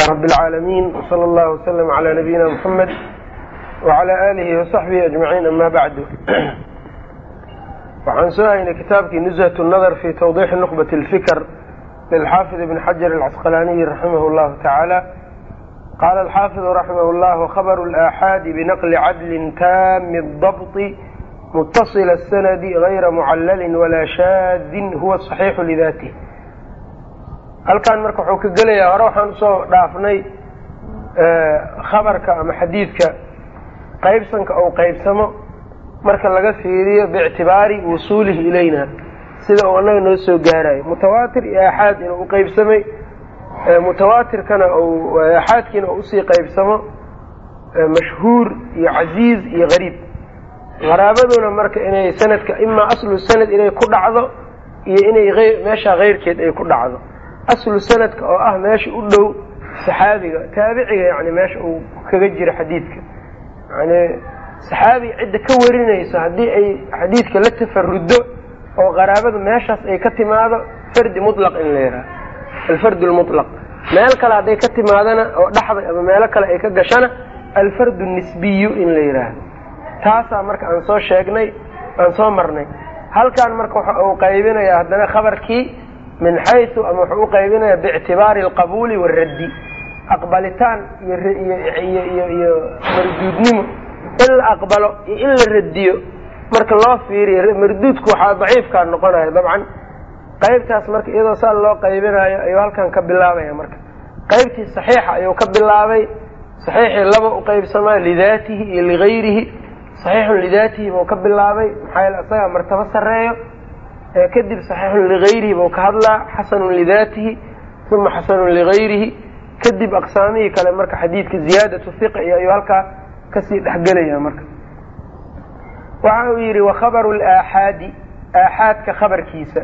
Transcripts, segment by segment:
رب العاalمين وصلى الله وسلم على نبيina محمد وعلى آlihi وصaحبه أجمعين أmا bعd waxaan soo haynay kitaabkii نزهة النdر في توضيح نqبة الفkr للxاaفظ بن xجر الcسqلاني رحimه الله taعالى qال الxاaفظ رحimه الله وخبر الآحاad بنqل عdل tاm الضبط متصل السند غyra معلل ولا shاad huوa صحيiح لذاته halkan marka wuxuu ka gelayaa hore waxaan usoo dhaafnay khabarka ama xadiidka qaybsanka ou qaybsamo marka laga fiiriyo biictibaari wusuulihi ilayna sida uu annaga noo soo gaarayo mutawaatir iyo aaxaad inuu u qaybsamay mutawaatirkana aaxaadkiina uu usii qaybsamo mashhuur iyo casiiz iyo gariib qaraabaduna marka inay sanadka imaa aslu sanad inay ku dhacdo iyo inay meesha keyrkeed ay ku dhacdo aslu sanadka oo ah meesha u dhow saxaabiga taabiciga yani meesha uu kaga jiro xadiidka yani saxaabiga cidda ka warinayso haddii ay xadiidka la tafaruddo oo qaraabada meeshaas ay ka timaado fardi mutlaq in la yidhaha alfardu lmutlaq meel kale hadday ka timaadana oo dhaxda ama meelo kale ay ka gashana alfardu nisbiyu in la yidhaahdo taasaa marka aan soo sheegnay aan soo marnay halkan marka waxa uu qaybinayaa haddana khabarkii min xaysu ama wuxuu u qaybinaya biictibaari alqabuuli waaraddi aqbalitaan iyo iyo marduudnimo in la aqbalo iyo in la radiyo marka loo fiiriyo marduudku waxaa daciifkaa noqonaya dabcan qaybtaas marka iyadoo saa loo qaybinayo ayuu halkan ka bilaabaya marka qaybtii saxiixa ayuu ka bilaabay saxiixii laba u qaybsamaa lidaatihi iyo ligayrihi saxiixun lidaatihi buu ka bilaabay maxaa yaele isagaa martabo sarreeyo kadib saxiixun ligayrihi buu ka hadlaa xasanun lidaatihi uma xasanun ligayrihi kadib aqsaamihii kale marka xadiidka ziyaadatu hiqa iyo ayuu halkaa kasii dhexgelaya marka waxa uu yidhi wakhabaru laaxaadi aaxaadka khabarkiisa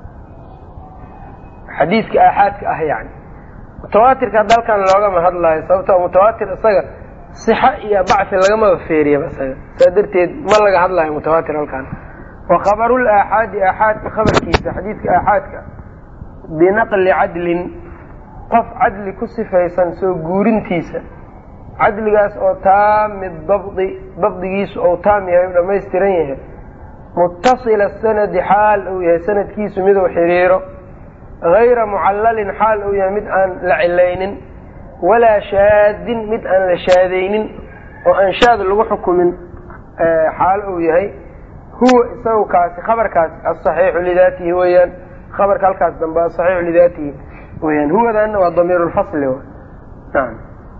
xadiidka aaxaadka ah yani mutawaatirka hadda halkan loogama hadlaayo sababtoo mutawaatir isaga sixa iyo bacfi lagamaba feeriyaba isaga saa darteed ma laga hadlayo mutawaatir halkan wakhabaru laaxaadi aaxaadka khabarkiisa xadiidka aaxaadka binaqli cadlin qof cadli ku sifaysan soo guurintiisa cadligaas oo taami dabdi dabdigiisu ou taam yahay u dhammaystiran yahay mutasila sanadi xaal uu yahay sanadkiisu miduu xiriiro gayra mucallalin xaal uu yahay mid aan la cilaynin walaa shaadin mid aan la shaadaynin oo aan shaad lagu xukumin xaal uu yahay huwa isagu kaasi khabarkaasi asaxiixu lidaatihi weyaan khabarka halkaas dambe asaxiixu lidaatihi weyaan huwadana waa damiir lfasli naam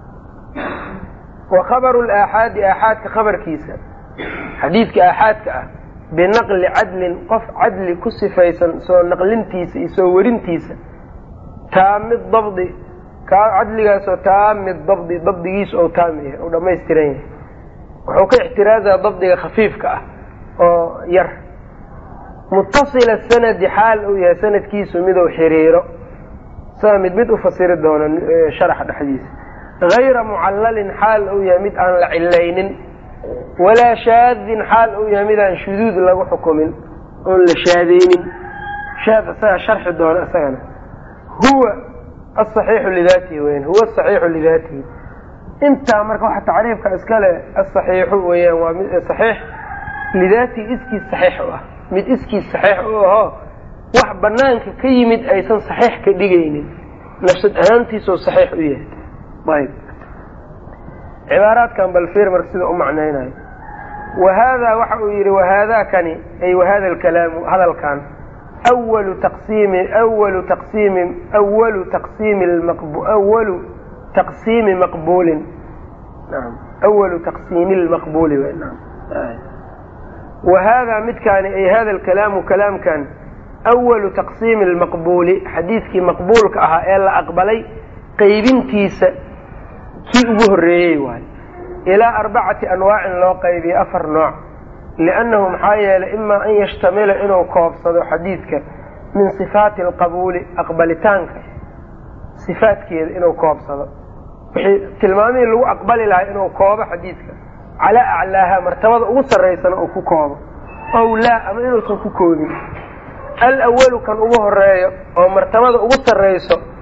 wa khabaru laaxaadi aaxaadka khabarkiisa xadiidka aaxaadka ah binaqli cadlin qof cadli ku sifaysan soo naqlintiisa iyo soo werintiisa taami dabdi cadligaasoo taami dabdi dabdigiisu ou taami yahay ou dhammaystiran yahay wuxuu ka ixtiraasaa dabdiga khafiifka ah oo yar mutasila sanadi xaal uu yahay sanadkiisu miduu xiriiro saa mid mid u fasiri doono sharaxa dhexdiisa gayra mucallalin xaal uu yahay mid aan la cilaynin walaa shaadin xaal uu yahay mid aan shuduud lagu xukumin oon la shaadeynin shaad isaga sharxi doono isagana huwa asaxiixu lidaatihi weyan huwa asaxiixu lidaatihi intaa marka waxa tacriifka iskale asaxiixu weyaan waa mid saxiix lidaatihi iskiis saxiix u ah mid iskiis saxiix u ahoo wax banaanka ka yimid aysan saxiix ka dhigaynin nafsad ahaantiisoo saxiix u yahay ayb cibaaraadkan balfir marka sida u macnaynayo wa haadaa waxa uu yidhi wahaadaa kani ay wahada alkalaamu hadalkan walu taqsiimi walu taqsiimi walu taqsiimi walu taqsiimi maqbuulin naam awalu taqsiimi lmaqbuuli naam wa haadaa midkaani ay hada alkalaamu kalaamkan awalu taqsiimi lmaqbuuli xadiidkii maqbuulka ahaa ee la aqbalay qaybintiisa kii ugu horreeyey waayo ilaa arbacati anwaacin loo qaybiyo afar nooc liannahu maxaa yeelay imaa an yashtamila inuu koobsado xadiidka min sifaati alqabuuli aqbalitaanka sifaadkeeda inuu koobsado wixii tilmaamihii lagu aqbali lahaa inuu koobo xadiidka calaa aclaaha martabada ugu sarraysana uu ku koobo ow laa ama inuusan ku koobin alawalu kan ugu horeeyo oo martabada ugu sarrayso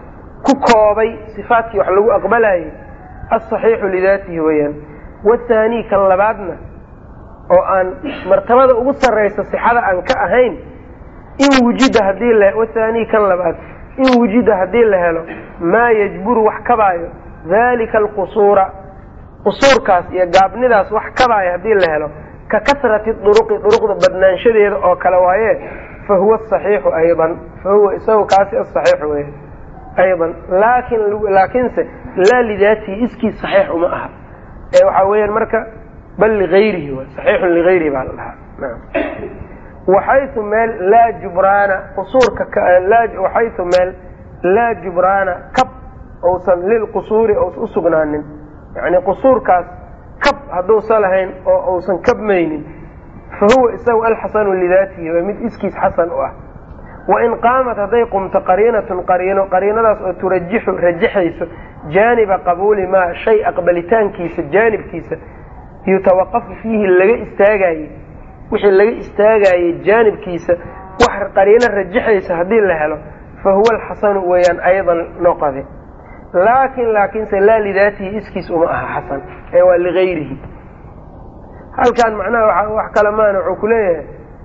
ku koobay sifaatkii wax lagu aqbalayay asaxiixu lidaatihi weeyaan wathaanii kan labaadna oo aan martabada ugu sarraysa sixada aan ka ahayn in wujida hadii la wathaanii kan labaad in wujida haddii la helo maa yajburu wax kabaayo dalika alqusuura qusuurkaas iyo gaabnidaas wax kabaayo haddii la helo ka kasrati duruqi duruqda badnaanshadeeda oo kale waaye fa huwa asaxiixu aydan fa huwa isagu kaasi asaxiixu wey aydan laakin laakiinse laa lidaatihi iskiis saxiix uma aha ee waxaa weeyaan marka bal ligayrihi w saxiixun ligayrihi baa la dhahaa naam waxaytu meel laa jubraana qusuurka waxaytu meel laa jubraana kab ousan lilqusuuri ousan usugnaanin yani qusuurkaas kab hadduusan lahayn oo uusan kabmaynin fa huwa isagu alxasanu lidaatihi waa mid iskiis xasan u ah wain qaamat hadday qumto qariinatun qariino qariinadaas oo turajixu rajaxayso jaaniba qabuuli maa shay aqbalitaankiisa jaanibkiisa yutawaqafu fiihi laga istaagaye wixii laga istaagayey jaanibkiisa wax qariino rajaxaysa haddii la helo fa huwa alxasanu weeyaan aydan noqode laakin laakiinse laa lidaatihi iskiis uma aha xasan ee waa ligayrihi halkan macnaha wax kale maana wuxuu ku leeyahay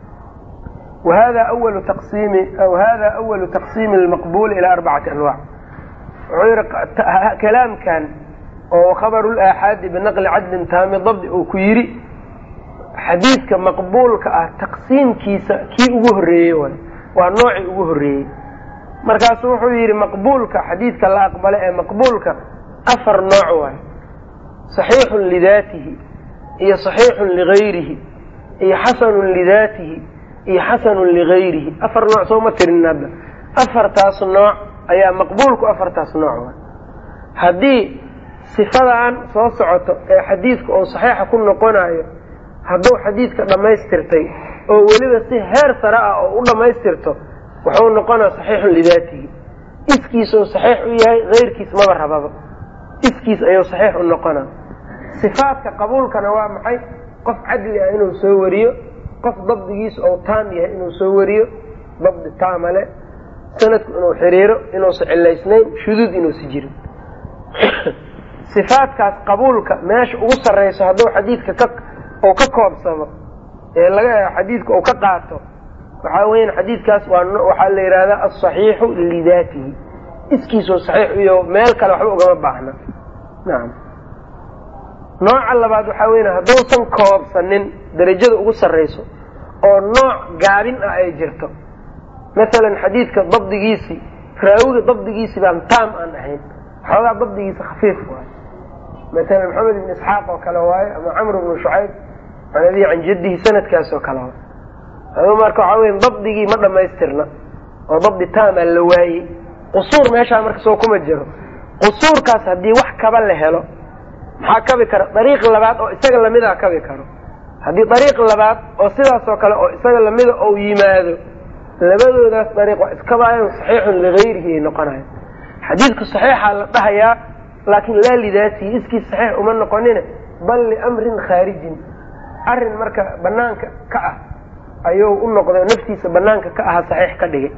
wahada awalu taqsiimi aw hada awalu taqsiimi lmaqbuuli ilaa arbacati anwac wuxuu yihi kalaamkan oo khabaru laaxaadi binaqli cadlin taami dabdi uu ku yidhi xadiidka maqbuulka ah taqsiimkiisa kii ugu horreeyey waay waa noocii ugu horreeyey markaasu wuxuu yidhi maqbuulka xadiidka la aqbala ee maqbuulka afar nooc waay saxiixun lidaatihi iyo saxiixun ligayrihi iyo xasanun lidaatihi iyo xasanun ligayrihi afar nooc soo ma tirin hadda afartaas nooc ayaa maqbuulku afartaas nooc waay haddii sifadan soo socoto ee xadiidka oo saxiixa ku noqonayo hadduu xadiidka dhammaystirtay oo weliba si heer sare ah oo u dhammaystirto wuxuu noqonaa saxiixun lidaatihi iskiisuu saxiix u yahay keyrkiis maba rababa iskiis ayuu saxiix u noqonaa sifaadka qabuulkana waa maxay qof cadli ah inuu soo wariyo qof dabdigiisu ou taam yahay inuu soo wariyo dabdi taamale sanadku inuu xiriiro inuusa cilaysnayn shuduud inuusa jirin sifaadkaas qabuulka meesha ugu sarrayso hadduu xadiidka ka uu ka koobsamo ee laga xadiidka uu ka qaato waxaa weyan xadiidkaas waa waxaa la yidhahdaa alsaxiixu lidaatihi iskiisoo saxiix iyo meel kale waxba ugama baahna nacam nooca labaad waxaa weya hadduusan koobsanin darajada ugu sarrayso oo nooc gaabin ah ay jirto masalan xadiidka dabdigiisii raawiga dabdigiisi baan taam aan ahayn xoogaa dabdigiisa khafiif waayo masalan maxamed ibn isxaaq oo kale waayo ama camr ibnu shucayb can abihi can jaddihi sanadkaas oo kale waayo adu marka waxaa weya dabdigii ma dhammaystirna oo dabdi taamaa la waayey qusuur meeshaa marka soo kuma jiro qusuurkaas haddii wax kaba la helo maxaa kabi kara dariiq labaad oo isaga lamida kabi karo haddii dariiq labaad oo sidaasoo kale oo isaga lamida ou yimaado labadoodaas dariiq waa iskabaayan saxiixun ligayrihi ay noqonayan xadiidku saxiixaa la dhahayaa laakin laa lidaatihi iskiis saxiix uma noqonine bal liamrin khaarijin arrin marka banaanka ka ah ayuu u noqday naftiisa banaanka ka aha saxiix ka dhigay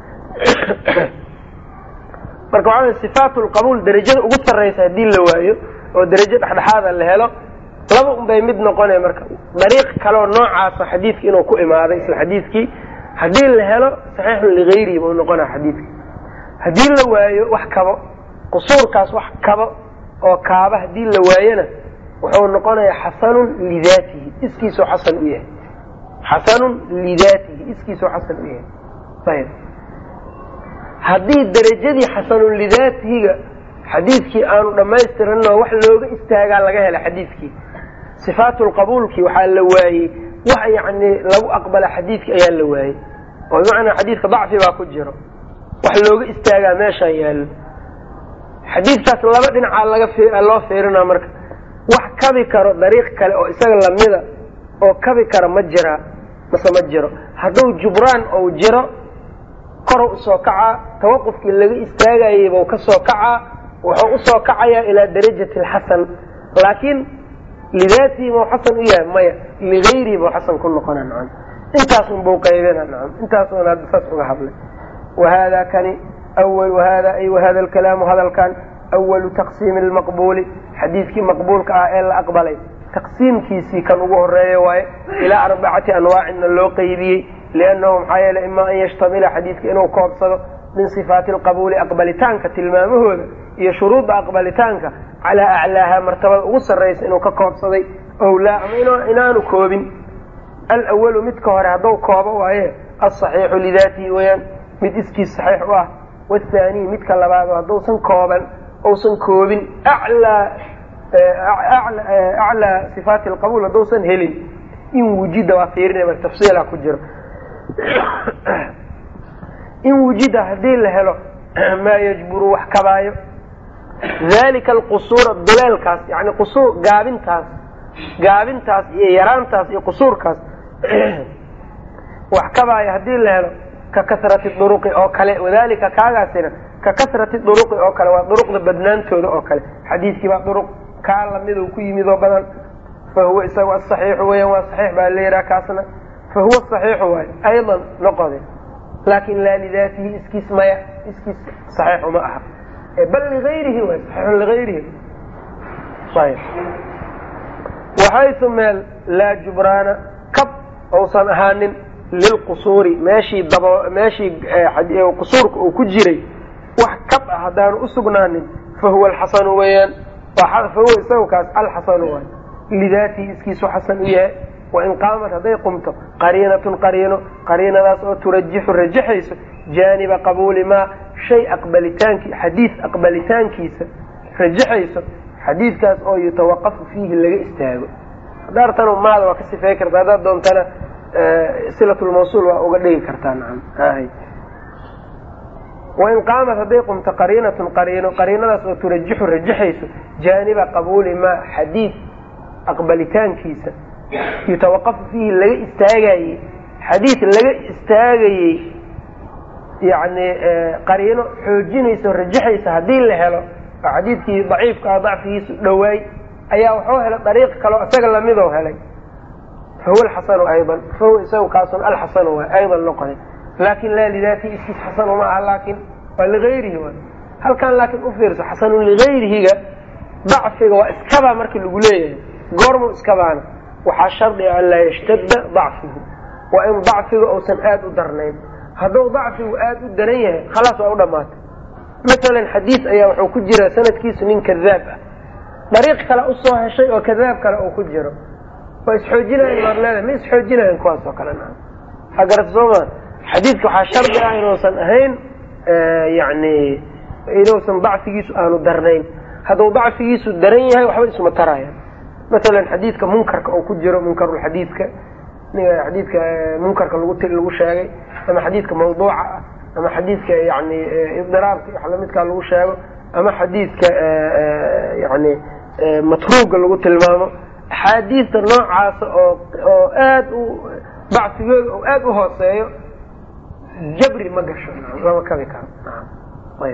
marka waxaa sifaat lqabuul darajada ugu sarraysa haddii la waayo oo darajo dhexdhexaada la helo laba un bay mid noqonaya marka dariiq kaleoo noocaasa xadiidki inuu ku imaaday isla xadiidkii haddii la helo saxiixun ligayrihi buu noqonaya xadiidki haddii la waayo wax kabo qusuurkaas wax kabo oo kaaba haddii la waayona wuxuu noqonayaa xasanun lidaatihi iskiisoo xasan u yahay xasanun lidaatihi iskiisoo xasan u yahay ayb haddii darajadii xasanun lidaatihiga xadiidkii aanu dhammaystiranoo wax looga istaagaa laga hela xadiidkii sifaatulqabuulkii waxaa la waayey wax yacni lagu aqbala xadiidki ayaa la waayey oo bimacnaa xadiidka dacfi baa ku jiro wax looga istaagaa meeshaan yaallo xadiidkaas laba dhinacaa laga loo fiirinaa marka wax kabi karo dariiq kale oo isaga lamida oo kabi kara ma jiraa mase ma jiro hadduu jubraan ou jiro korow usoo kacaa tawaqufkii laga istaagayay buu ka soo kacaa wuxuu usoo kacayaa ilaa darajati alxasan laakiin lidaatihi buu xasan u yahay maya ligayrihi buu xasan ku noqona nacam intaasun buu qaybina nacam intaasuun hadda saas uga hadlay wa haadaa kani awalu hada ay wahada alkalaamu hadalkan awalu taqsiimi lmaqbuuli xadiidkii maqbuulka ah ee la aqbalay taqsiimkiisii kan ugu horeeya waaye ilaa arbacati anwaacinna loo qeybiyey liannahu maxaa yeele ima an yashtamila xadiidka inuu koobsado min sifaati alqabuuli aqbalitaanka tilmaamahooda iyo shuruudda aqbalitaanka calaa aclaaha martabada ugu sarraysa inuu ka koobsaday ow laa ama inaanu koobin alawalu midka hore hadduu koobo waaye alsaxiixu lidaatihi weyaan mid iskiis saxiix u ah waathaaniy midka labaado hadduusan kooban uusan koobin aclaa aclaa sifaati alqabuul hadduusan helin in wujida waa fiirinay mar tafsiila ku jiro in wujida haddii la helo maa yajburu wax kabaayo dalika alqusuura duleelkaas yani qusuur gaabintaas gaabintaas iyo yaraantaas iyo qusuurkaas wax kabaayo haddii la helo ka kasrati duruqi oo kale wadalika kaagaasina ka kasrati duruqi oo kale waa duruqda badnaantooda oo kale xadiidkii baa duruq kaa lamiduu ku yimid oo badan fa huwa isagu asaxiixu weeyaan waa saxiix baa la yidhaha kaasna fa huwa saxiixu waay aydan noqode laakin laa lidaatihi iskiis maya iskiis saxiixu ma aha bal ligayrihi waay saxiixun ligayrihi ayb waxaysu meel laa jubraana kab uusan ahaanin lilqusuuri meeshii dabo meeshii qusuurka uu ku jiray wax kab ah haddaanu usugnaanin fa huwa alxasanu weeyaan fa huwa isagu kaas alxasanu waay lidaatihi iskiisu xasan u yahay wain qaamat hadday qumto qariinatun qariino qariinadaas oo turajixu rajaxayso jaaniba qabuuli maa shay aqbalitaanki xadiid aqbalitaankiisa rajaxayso xadiidkaas oo yutawaqafu fiihi laga istaago daartanu maada waa ka sifey karta haddaad doontana silatulmawsuul waa uga dhigi kartaa nacam wain qaamat hadday qumto qariinatun qariino qariinadaas oo turajixu rajaxayso jaaniba qabuuli maa xadiid aqbalitaankiisa yutawaqafu fiihi laga istaagayey xadiid laga istaagayey yani qariino xoojinaysa o rajaxaysa haddii la helo oo xadiidkii daciifka ah dacfigiisu dhowaay ayaa wuxuu helay dariiq kaleo isaga lamidoo helay fahuwa alxasanu aydan fahuwa isagu kaasun alxasanu waay aydan noqday laakin laa lidaatihi iskiis xasanu ma aha laakin waa ligayrihi waay halkan laakin ufiirso xasanun ligayrihiga dacfiga waa iskabaa marka lagu leeyahay goormu iskabaana waxaa shardiga an laa yashtadda dacfigu waa in dacfiga uusan aada u darnayn hadduu dacfigu aada u daran yahay khalaas waa u dhamaatay masalan xadiis ayaa wuxuu ku jira sanadkiisu nin kadaab ah dariiq kale usoo heshay oo kadaab kale uu ku jiro waa isxoojinayan maad leedahay ma isxoojinayan kuwaas oo kale naa ha garata soo maa xadiidka waxaa shardi ah inuusan ahayn yani inuusan dacfigiisu aanu darnayn hadduu dacfigiisu daran yahay waxba isma tarayaan masalan xadiidka munkarka oo ku jiro munkarulxadiidka xadiidka munkarka lagu lagu sheegay ama xadiidka mawduuca ah ama xadiidka yani idiraabka wax lamidkaa lagu sheego ama xadiidka yani matruuga lagu tilmaamo axaadiista noocaasa oo oo aad u dacfigooda oo aada u hooseeyo jabri ma gasho lama kabi karo ayb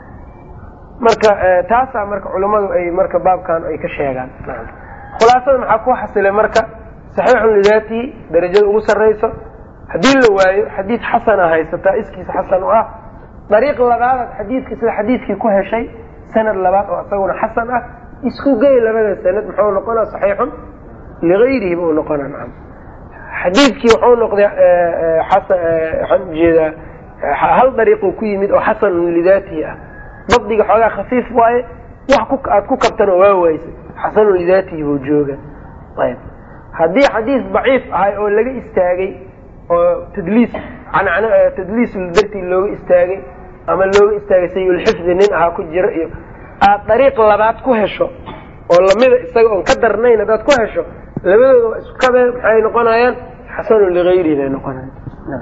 marka taasaa marka culimmadu ay marka baabkan ay ka sheegaan khulaasada maxaa ku xasilay marka saxiixun lidaatihi darajada ugu sarrayso haddii la waayo xadiid xasana haysataa iskiisa xasan u ah dariiq labaadaad xadiidka sida xadiidkii ku heshay sanad labaad oo isaguna xasan ah isku gey labada sanad muxuu noqonaa saxiixun ligayrihi buu noqona nacam xadiidkii wuxuu noqday waxaan ujeedaa hal dariiquu ku yimid oo xasanun lidaatihi ah dabdiga xoogaa khafiif waaye wax aad ku kabtana waa waysay xasanun lidaatihi buu jooga ayb haddii xadiis daciif ahay oo laga istaagay oo tadliis cancan tadliis dartii looga istaagay ama looga istaagay sayulxifdi nin ahaa ku jira iyo aad dariiq labaad ku hesho oo lamida isaga oon ka darnayn haddaad ku hesho labadooda waa isku kabe maxay noqonayaan xasanun ligayrihi bay noqonayan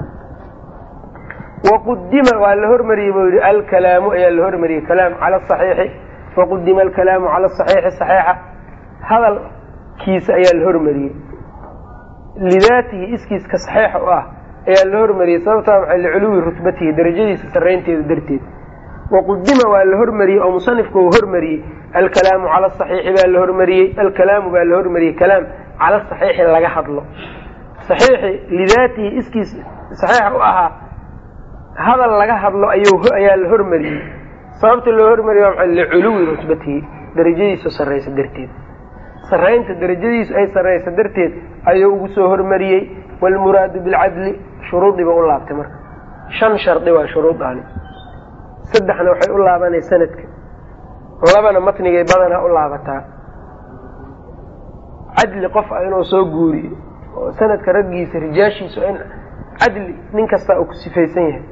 waqudima waa la hormariyey buu yihi alkalaamu ayaa la hormariyey kalaam cala asaxiixi waqudima alkalaamu cala asaxiixi saxiixa hadalkiisa ayaa la hormariyey lidaatihi iskiiska saxiixa u ah ayaa la hormariyey sababtaa maxay liculuwi rutbatihi darajadiisa sarraynteeda darteed waqudima waa la hormariyey oo musanifku uu hormariyey alkalaamu cala asaxiixi baa la hormariyey alkalaamu baa la hormariyey kalaam cala saxiixi laga hadlo saxiixi lidaatihi iskiis saxiixa u ahaa hadal laga hadlo ayuu ayaa la hormariyey sababta loo hormariyey waa maxay liculuwi rutbatihi darajadiisu sarraysa darteed sarraynta darajadiisu ay sarraysa darteed ayuu ugu soo hormariyey waalmuraadu bilcadli shuruudiiba u laabtay marka shan shardi waa shuruudaani saddexna waxay u laabanay sanadka labana matnigay badanaa u laabataa cadli qof ah inuu soo guuriyo oo sanadka raggiisa rijaashiisu in cadli nin kastaa uu ku sifaysan yahay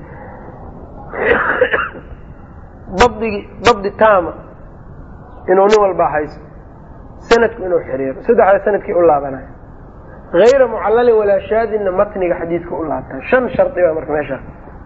dabdigi dabdi taama inuu nin walbaa haysto sanadku inuu xiriiro saddexda sanadkii u laabanayo hayra mucalalin walaa shaadinna matniga xadiidka u laabtaa shan shardi baa marka meeshaa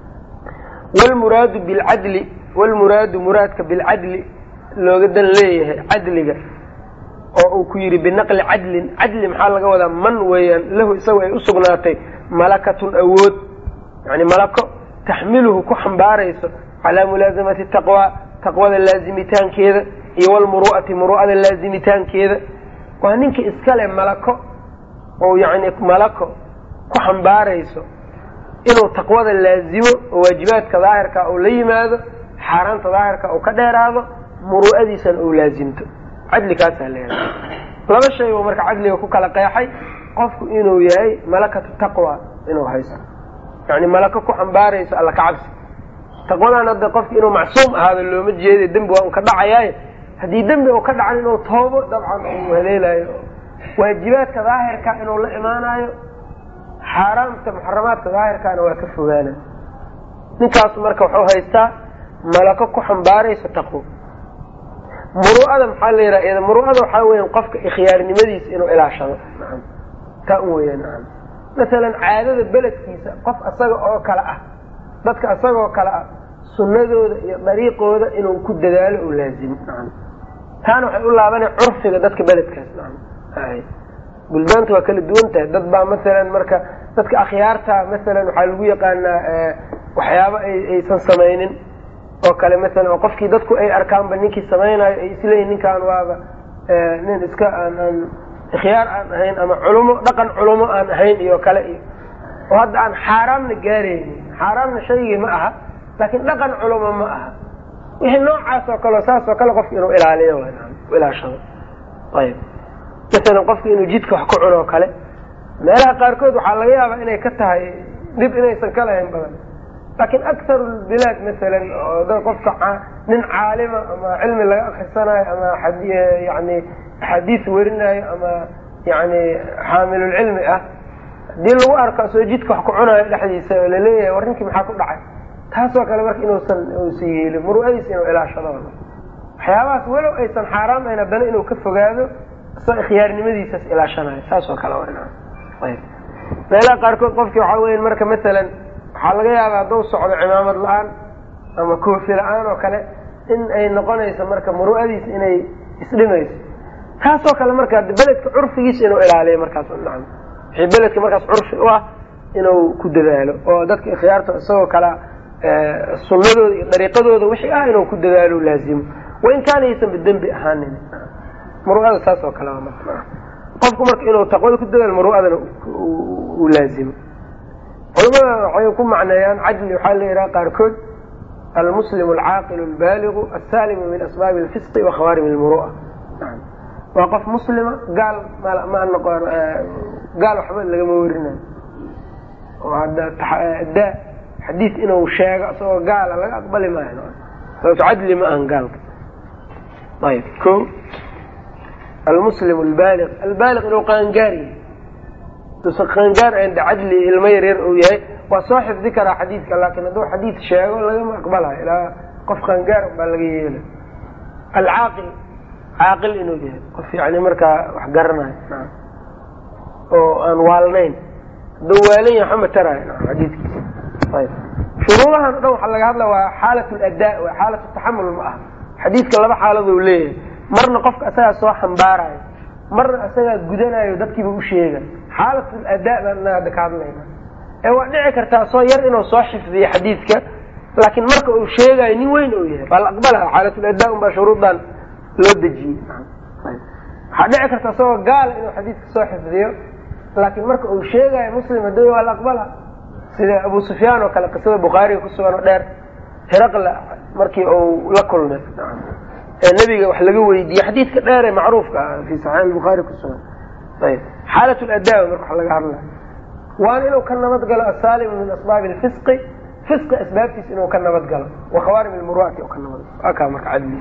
wlmuraadu bilcadli wlmuraadu muraadka bilcadli looga dan leeyahay cadliga oo uu ku yidhi binaqli cadlin cadli maxaa laga wadaa man weeyaan lahu isagu ay u sugnaatay malakatun awood yani malako taxmiluhu ku xambaarayso calaa mulaasamati taqwa taqwada laazimitaankeeda iyo walmuru'ati muru'ada laazimitaankeeda waa ninka iskale malako oo yani malako ku xambaarayso inuu taqwada laazimo oo waajibaadka daahirka uu la yimaado xaaraanta daahirka uu ka dheeraado muru'adiisana uu laazimto cadli kaasaa leeyahay laba shay buu marka cadliga ku kala qeexay qofku inuu yahay malakatu taqwa inuu haysto yani malako ku xambaarayso alla ka cabsi taqwadan hadda qofki inuu macsuum ahaado looma jeeda dembi waa un ka dhacayaaye haddii dembi uu ka dhacan inuu toobo dabcan uu haleelayo waajibaadka daahirka inuu la imaanayo xaaraamta muxaramaadka daahirkaana waa ka fogaana ninkaasu marka wuxuu haystaa malako ku xambaaraysa taqwo muru'ada maxaa la yidhaha muru'ada waxaa weya qofka ikhyaarnimadiisa inuu ilaashado naam taa un weya naam masalan caadada beledkiisa qof asaga oo kale ah dadka asagoo kale ah sunnadooda iyo dariiqooda inuu ku dadaalo oo laazimo naam taana waxay u laabanay curfiga dadka beledkaas naam buldaanta waa kala duwan tahay dad baa masalan marka dadka akhyaarta masalan waxaa lagu yaqaanaa waxyaabo aysan samaynin oo kale masalan oo qofkii dadku ay arkaanba ninkii samaynayo ay isleeyihin ninkaan waaba nin iska aan aan ikhyaar aan ahayn ama culumo dhaqan culumo aan ahayn iyo kale iyo oo hadda aan xaaraamna gaaraynin xaaraamna shaygii ma aha laakiin dhaqan culumo ma aha wixii noocaas oo kale saas oo kale qofki inuu ilaaliyo ilaashado ayb masalan qofki inuu jidka wax ku cuno oo kale meelaha qaarkood waxaa laga yaabaa inay ka tahay dhib inaysan ka lahayn badan laakiin akharu lbilaad masalan oo dad qofka nin caalima ama cilmi laga akrisanayo ama yani axaadiis werinayo ama yani xaamilulcilmi ah hadii lagu arko soo jidka wax ku cunayo dhexdiisa oo laleeyahay war ninkii maxaa ku dhacay taasoo kale marka inuusan usan yeelin muru'adiisa inuu ilaashado waxyaabahaas walow aysan xaaraam ahayn haddana inuu ka fogaado isoo ikhyaarnimadiisas ilaashanayo saas oo kale ayb meelaha qaarkood qofki waxaa weya marka masalan waxaa laga yaaba hadduu socdo cimaamad la-aan ama koofi la-aan oo kale in ay noqonayso marka muru'adiisa inay isdhimayso taasoo kale marka beledka curfigiisa inuu ilaaliyo markaas nacam wixii beledka markaas curfi u ah inuu ku dadaalo oo dadka ikhyaarta isagoo kala sunnadooda iyo dariiqadooda wixii ah inuu ku dadaalo laazimo wain kaana aysanba dembi ahaanin muru'ada saas oo kale qofku marka inuu taqwada ku dadaalo muru'adana uu laazimo culamada waxay ku macneeyaan cadli waxaa la yidhaha qaarkood almuslim alcaaqilu albaaligu asalimu min asbaabi alfisqi wa khawaarim almuru'a waa qof muslima gaal ma noqon gaal waxba lagama werinayo oo hadda daa xadiis inuu sheego isagoo gaala laga aqbali maayo sababto cadli ma ahan gaalka ayb ko almuslim albaaliq albaaliq inuu qaangaar yahay duusan qaangaar ayn de cadli ilmo yaryar uu yahay waa soo xifdi karaa xadiidka laakiin hadduu xadiid sheego lagama aqbalayo ilaa qof qaangaar baa laga yeela alcaaqil caaqil inuu yahay qof yani markaa wax garanayo naam oo aan waalnayn hadduu waalan yahay waxama taraayo naam xadiidkiisa ayb shuruudahan o dhan waxaa laga hadla waa xaalat ladaa waa xaalat taxamul ma aha xadiidka laba xaaladuu leeyahay marna qofka asagaa soo xambaarayo marna asagaa gudanayo dadkiiba u sheega xaalatul adaa baan ina hadda ka hadlayna ee waa dhici kartaa soo yar inuu soo xifdiyo xadiidka laakiin marka uu sheegayo nin weyn uu yahay waa la aqbalaa xaalatul adaa unbaa shuruudan loo dejiyey waxaa dhici karta isagoo gaala inuu xadiidka soo xifdiyo laakiin marka uu sheegayo muslim hadda waa la aqbalaa sida abu sufyaan oo kale qisada bukhaariga ku sugan oo dheer hiraqla markii uu la kulmay ee nebiga wax laga weydiiyey xadiidka dheer ee macruufka ah fi saxiix albukhaari ku sugan ayb xaalat ladaawa marka wax laga hadlaya waana inuu ka nabad galo asaalimu min asbaabi lfisqi fisqi asbaabtiisa inuu ka nabad galo wakhawaarim lmuru'ati ka nabad galo akaa marka cadli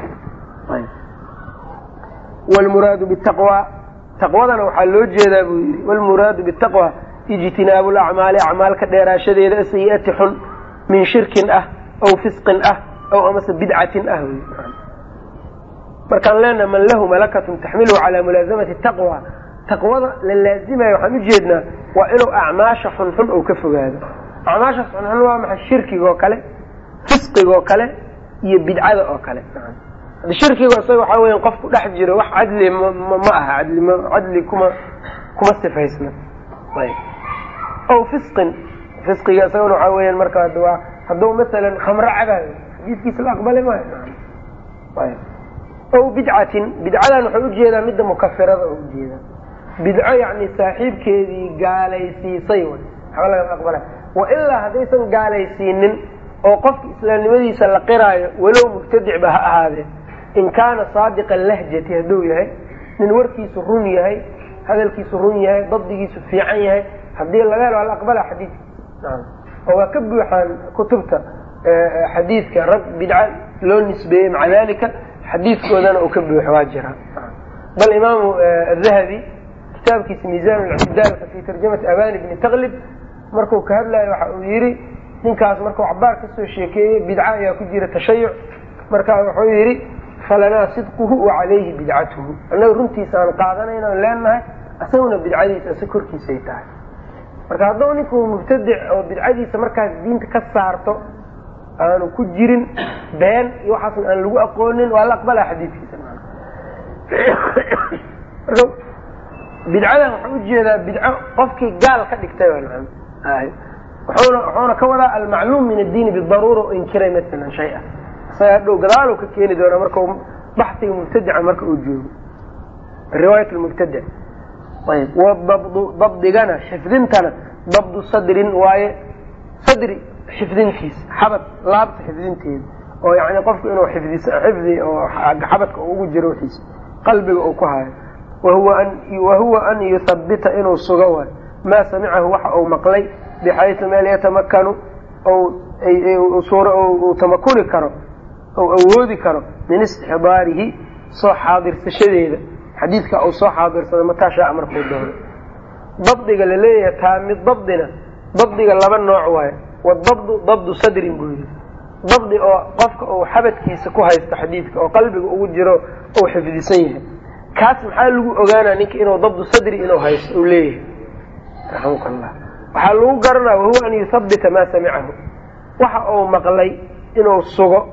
wlmuraadu bitaqwa taqwadana waxaa loo jeedaa buu yidhi wlmuraadu bitaqwa ijtinaabu lacmaali acmaalka dheeraashadeeda asayi'ati xun min shirkin ah aw fisqin ah aw amase bidcatin ah wy markaan leenaha man lahu malakatun taxmiluhu calaa mulaasamati taqwa taqwada la laazimayo waxaan ujeednaa waa inuu acmaasha xunxun ou ka fogaado acmaashaas xunxun waa maxay shirkigaoo kale fisqigoo kale iyo bidcada oo kale shirkiga isaga waxaa weya qofku dhex jiro wax cadli ma aha adli cadli kuma kuma sifaysna aw fisqin fisqiga isagana waxaa weyan marka waa hadduu masalan khamro cabaayo xadiiskiisa la aqbali maayo aw bidcatin bidcadan waxay ujeedaa midda mukafirada oo ujeedaa bidco yani saaxiibkeedii gaalaysiisay waxba laga aqbala wa ilaa haddaysan gaalaysiinin oo qofka islaamnimadiisa la qiraayo walow mubtadicba ha ahaadee in kaana saadiqa lahjati hadduu yahay nin warkiisu run yahay hadalkiisu run yahay dabdigiisu fiican yahay haddii laga helo ala aqbala xadiidka oo waa ka buuxaan kutubta xadiidka rag bidca loo nisbeeyey maca dalika xadiidkoodana uu ka buuxo waa jiraa bal imaamu dahabi kitaabkiisa miisaan lictidaalka fi tarjamati abani bni taklib marku ka hadlayo waxa uu yidhi ninkaas markuu cabaar kasoo sheekeeyey bidca ayaa ku jira tashayuc marka wuxuu yidhi falanaa sidquhu wa calayhi bidcatuhu annaga runtiisa aan qaadanayna aan leenahay isaguna bidcadiisa si korkiisay tahay marka hadduu ninku mubtadic oo bidcadiisa markaas diinta ka saarto aanu ku jirin been iyo waxaasna aan lagu aqoonin waa la aqbalaa xadiidkiisa marka bidcadan waxaa ujeedaa bidco qofkii gaal ka dhigtay wuxuuna wuxuuna ka wadaa almacluum min addiini bidaruura oo inkiray masalan shay a isaga hadhow gadaaluu ka keeni doonaa marka baxsiga mubtadica marka uu joogo riwaayat lmubtadic ayb wadabdu dabdigana xifdintana dabdu sadrin waaye sadri xifdintiisa xabad laabta xifdinteeda oo yani qofku inuu xifdis xifdi oo xabadka ugu jiro wixiisa qalbiga uu ku hayo wahuwa an yuthabita inuu sugo waayo maa samicahu waxa uu maqlay bixaysu meel yatamakanu uu tamakuni karo ou awoodi karo min istixdaarihi soo xaadirsashadeeda xadiidka uu soo xaadirsado mataa shaa markuu doono dabdiga laleeyahay taamid dabdina dabdiga laba nooc waayo wadabdu dabdu sadrin buu yidhi dabdi oo qofka uu xabadkiisa ku haysto xadiidka oo qalbiga ugu jiro uu xifdisan yahay kaas maxaa lagu ogaanaa ninka inuu dabdu sadri inuu haysto uu leeyahay raxamka allah waxaa lagu garanaya wahuwa an yuthabita maa samicahu waxa uu maqlay inuu sugo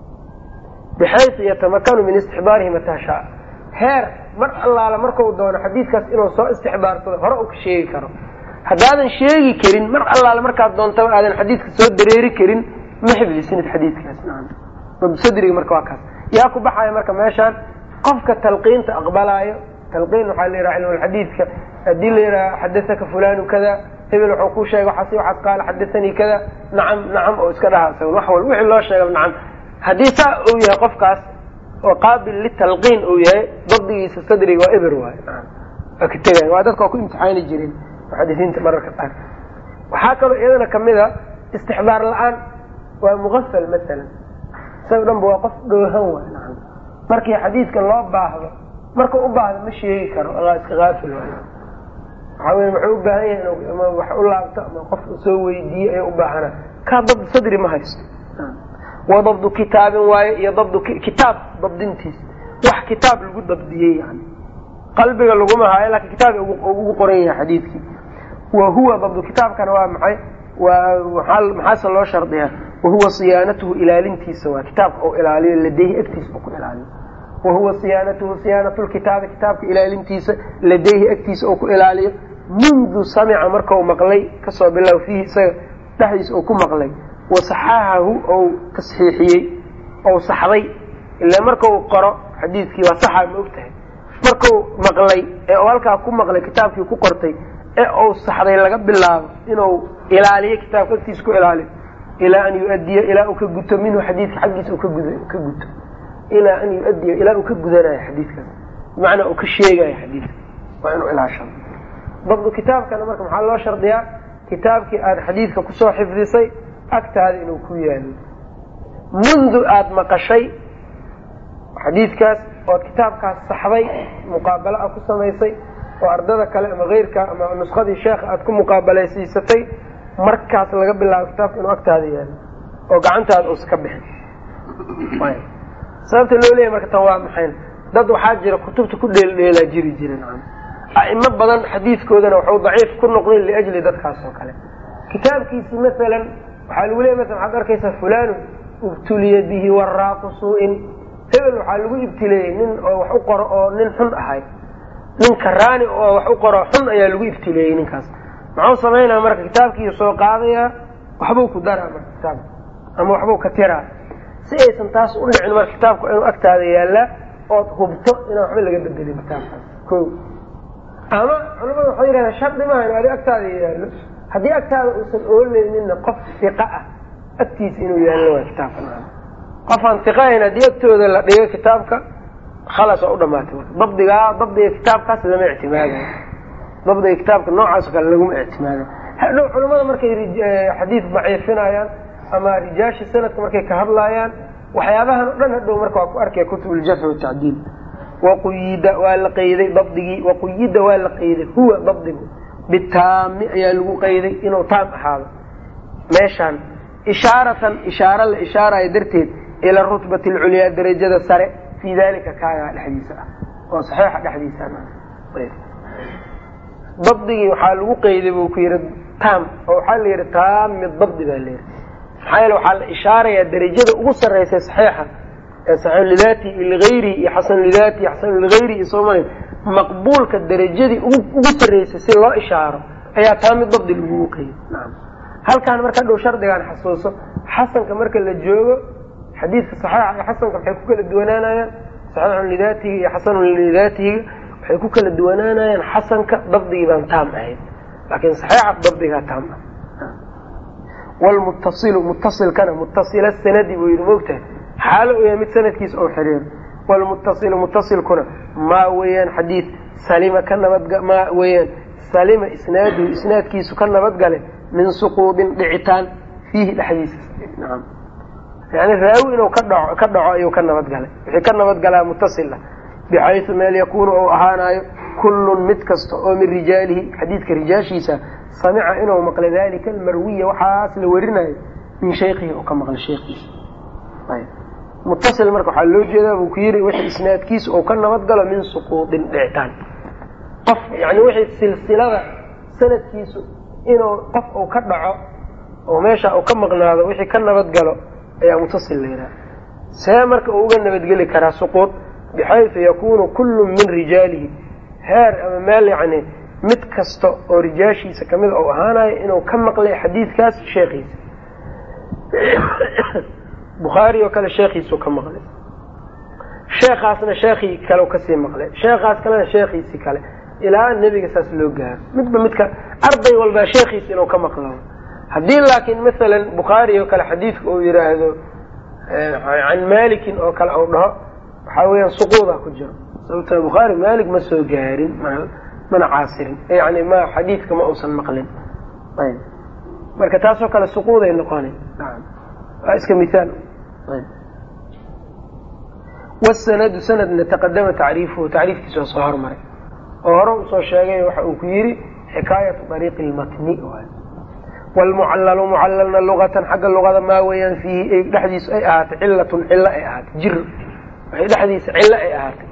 bixaysu yatamakanu min istixbaarihi mataa shaa heer mar allaala markau doono xadiidkaas inuu soo istixbaarsado hore uu ka sheegi karo haddaadan sheegi karin mar allaala markaad doontaba aadan xadiidka soo dareeri karin ma xifdisinid xadiidkaas sadriga marka waa kaas yaa ku baxaya marka meeshaan qofka talqiinta aqbalaayo talqiin waxaa la yidhaha cilmulxadiidka haddii la yidhaha xadasaka fulanu kada hebel wuxuu ku sheegay waxaas waxaad qaala xadasanii kada nacam nacam oo iska dhaha isaga wax wal wixii loo sheega nacam haddii saa uu yahay qofkaas oo qaabil litalqiin uu yahay dabdigiisa sadriga waa eber waay waa ka tegay waa dadka waa ku imtixaani jireen muxadisiinta mararka qaar waxaa kaloo iyadana kamid a istixbaar la-aan waa muqafal masalan isaga dhan ba waa qof dhoohan waay nacam markii xadiidka loo baahdo marka u baahdo ma sheegi karo iska aafil waay waxaa wey muxuu u baahan yahay in ama wax u laabto ama qof soo weydiiye ayaa u baahana kaa dabdu sadri ma haysto wa dabdu kitaabin waaye iyo dabdu kitaab dabdintiisa wax kitaab lagu dabdiyey yani qalbiga laguma haayo laakiin kitaab ugu qoran yahay xadiidkii wa huwa dabdu kitaabkana waa maxay waa maxaase loo shardiyaa wahuwa siyaanatuhu ilaalintiisa waa kitaabka oo ilaaliyo ladeyhi agtiisa oo ku ilaaliyo wahuwa siyaanatuhu siyaanatu lkitaabi kitaabka ilaalintiisa ladeyhi agtiisa oo ku ilaaliyo mundu samica markau maqlay kasoo bilow fiihi isaga dhexdiisa oo ku maqlay wasaxaxahu ou tasxiixiyey ou saxday ila markau qoro xadiidkii waa saxa ma og tahay markau maqlay ee u halkaa ku maqlay kitaabkii ku qortay ee uu saxday laga bilaabo inuu ilaaliyo kitaabka agtiisa ku ilaaliyo ilaa an yu-adiya ilaa uu ka guto minhu xadiidka xaggiisa ka ka guto ilaa an yu-adiya ilaa uu ka gudanayo xadiidkaas bimacnaa uu ka sheegayo xadiidka waa inuu ilaashado dabdu kitaabkana marka maxaa loo shardiyaa kitaabkii aada xadiidka kusoo xifdisay agtaada inuu ku yaalo mundu aada maqashay xadiidkaas ood kitaabkaas saxday muqaabalo a ku samaysay oo ardada kale ama keyrka ama nuskadii sheekha aada ku muqaabalaysiisatay markaas laga bilaabo kitaabka inuu agtaada yaalo oo gacantaada uusa ka bixin sababta loo leeyahy marka tan waa maxayn dad waxaa jira kutubta ku dheeldheelaa jiri jiren a'imo badan xadiidkoodana waxuu daciif ku noqday liajli dadkaas oo kale kitaabkiisi masalan waxaa lagu leeya masala waxaad arkaysaa fulanu ibtuliya bihi waraaqu suu-in hebel waxaa lagu ibtileeyey nin oo wax u qoro oo nin xun ahay nin karaani oo wax u qoro xun ayaa lagu ibtileeyey ninkaas muxuu samaynaya marka kitaabkiiu soo qaadayaa waxbuu ku daraa marka kitaabka ama waxbuu ka tiraa si aysan taas u dhicin marka kitaabku inuu agtaada yaallaa ood hubto inaan waxba laga bedelin kitaabkaas ko ama culamada waxay yidhahdeen shardi maaha inu adi agtaada yaallo haddii agtaada uusan ooleynina qof iqa ah agtiisa inuu yaallo waa kitaabka qofaan iqahayn haddii agtooda la dhigo kitaabka khalas waa u dhamaatay marka dabdigaa dabdiga kitaabkaas lama ictimaadayo dabdiga kitaabka noocaas o kale laguma ictimaadayo hadhow culamada markay xadiid daciifinayaan ama rijaasha sanadka markay ka hadlaayaan waxyaabahan o dhan hadhow marka waa ku arkaya kutub uljarxi watacdiil waquyida waa la qayday dabdigii waquyida waa la qayday huwa dabdigu bitaami ayaa lagu qayday inuu taam ahaado meeshaan ishaaratan ishaaro la ishaarayo darteed ila rutbati alculyaa darajada sare fii dalika kaagaa dhexdiisa ah oo saxiixa dhexdiisa dabdigii waxaa lagu qayday buu ku yihi taam oo waxaa la yihi taami dabdi baa la yihi maxaa yeele waxaa la ishaarayaa darajada ugu sarreysa saxiixa ee saxiix lidaati ligayrihi iyo xasan lidaati iyo xasan ligayrihi iyo soomaliya maqbuulka darajadii ugu sarreysay si loo ishaaro ayaa taami dabdi lagugu qayday naam halkaan marka dhow shardigaan xasuuso xasanka marka la joogo xadiidka saxiixa iyo xasanka waxay ku kala duwanaanayaan saxiixun lidaatihi iyo xasanun lidaatihiga waxay ku kala duwanaanayaan xasanka dabdigii baan taam ahayn laakiin saxiixa dabdigaa taam ah wlmuttasilu muttasilkana muttasila sanadi buu yidhi moogtahay xaalo u yahay mid sanadkiisa oo xiriiro wlmuttasilu muttasilkuna maa weeyaan xadiid salima ka nabadga maa weeyaan salima isnaaduhu isnaadkiisu ka nabadgale min suquudin dhicitaan fiihi dhexdiisa naam yani raawi inuu ka dhaco ka dhaco ayuu ka nabadgalay wixii ka nabadgalaa muttasil ah bixaysu meel yakuunu ou ahaanayo kullun mid kasta oo min rijaalihi xadiidka rijaashiisa samica inuu maqlay dalika almarwiya waxaas la werinayo min shaykihi oo ka maqlay sheekiisa muttasil marka waxaa loo jeedaa buu ku yidhi wixii isnaadkiisa ou ka nabadgalo min suquudin dhicitaan qof yani wixii silsilada sanadkiisu inuu qof uu ka dhaco oo meesha uu ka maqnaado wixii ka nabadgalo ayaa muttasil la yidhaha see marka uu uga nabadgeli karaa suquud bixaysu yakunu kullu min rijaalihi heer ama meel yani mid kasta oo rijaashiisa kamida ou ahaanayo inuu ka maqlay xadiidkaas sheekhiisa bukhaari oo kale sheekhiisuu ka maqlay sheekhaasna sheekhii kale kasii maqlay sheekhaas kalena sheekhiisii kale ilaa nebiga saas loo gaaro midba midka arday walbaa sheekhiisa inuu ka maqlo haddii laakiin masalan bukhaari oo kale xadiidka uu yidhaahdo can malikin oo kale ou dhaho waxaa weeyaan suquuda ku jiro sababta bukhaari malik ma soo gaarin mana caasirin yani ma xadiidka ma uusan maqlin ayb marka taasoo kale suquuday noqona waa iska miaal wsanadu sanadna taqadama tacriifuhu tacriifkiisa waa soo hormaray oo hore usoo sheegay waxa uu ku yidhi xikaayatu ariiqi lmatni wlmucallalu mucalalna lugatan xagga lugada maa weeyaan fiihi dhexdiisu ay ahaatay cilatun cilo ay ahaatay jir waxay dhexdiisa cilo ay ahaatay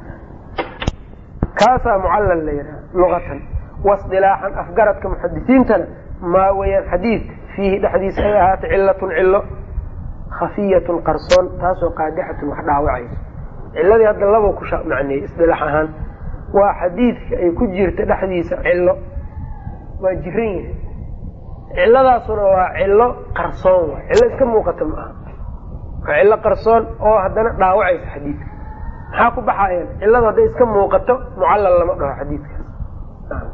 kaasaa mucallal la yidhaha lugatan wasilaaxan afgaradka muxadisiintana maa weeyaan xadiid fiihi dhexdiisa ay ahaatay cilatun cilo khafiyatun qarsoon taasoo qaadixatun wax dhaawacaysa ciladii hadda laba ku macneeyey isdilaax ahaan waa xadiidka ay ku jirta dhexdiisa cilo waa jiran yahay ciladaasuna waa cilo qarsoon waay cilo iska muuqata ma aha waa cilo qarsoon oo haddana dhaawacaysa xadiidka maxaa ku baxayaan ciladu hadday iska muuqato mucallal lama dhaho xadiidkaas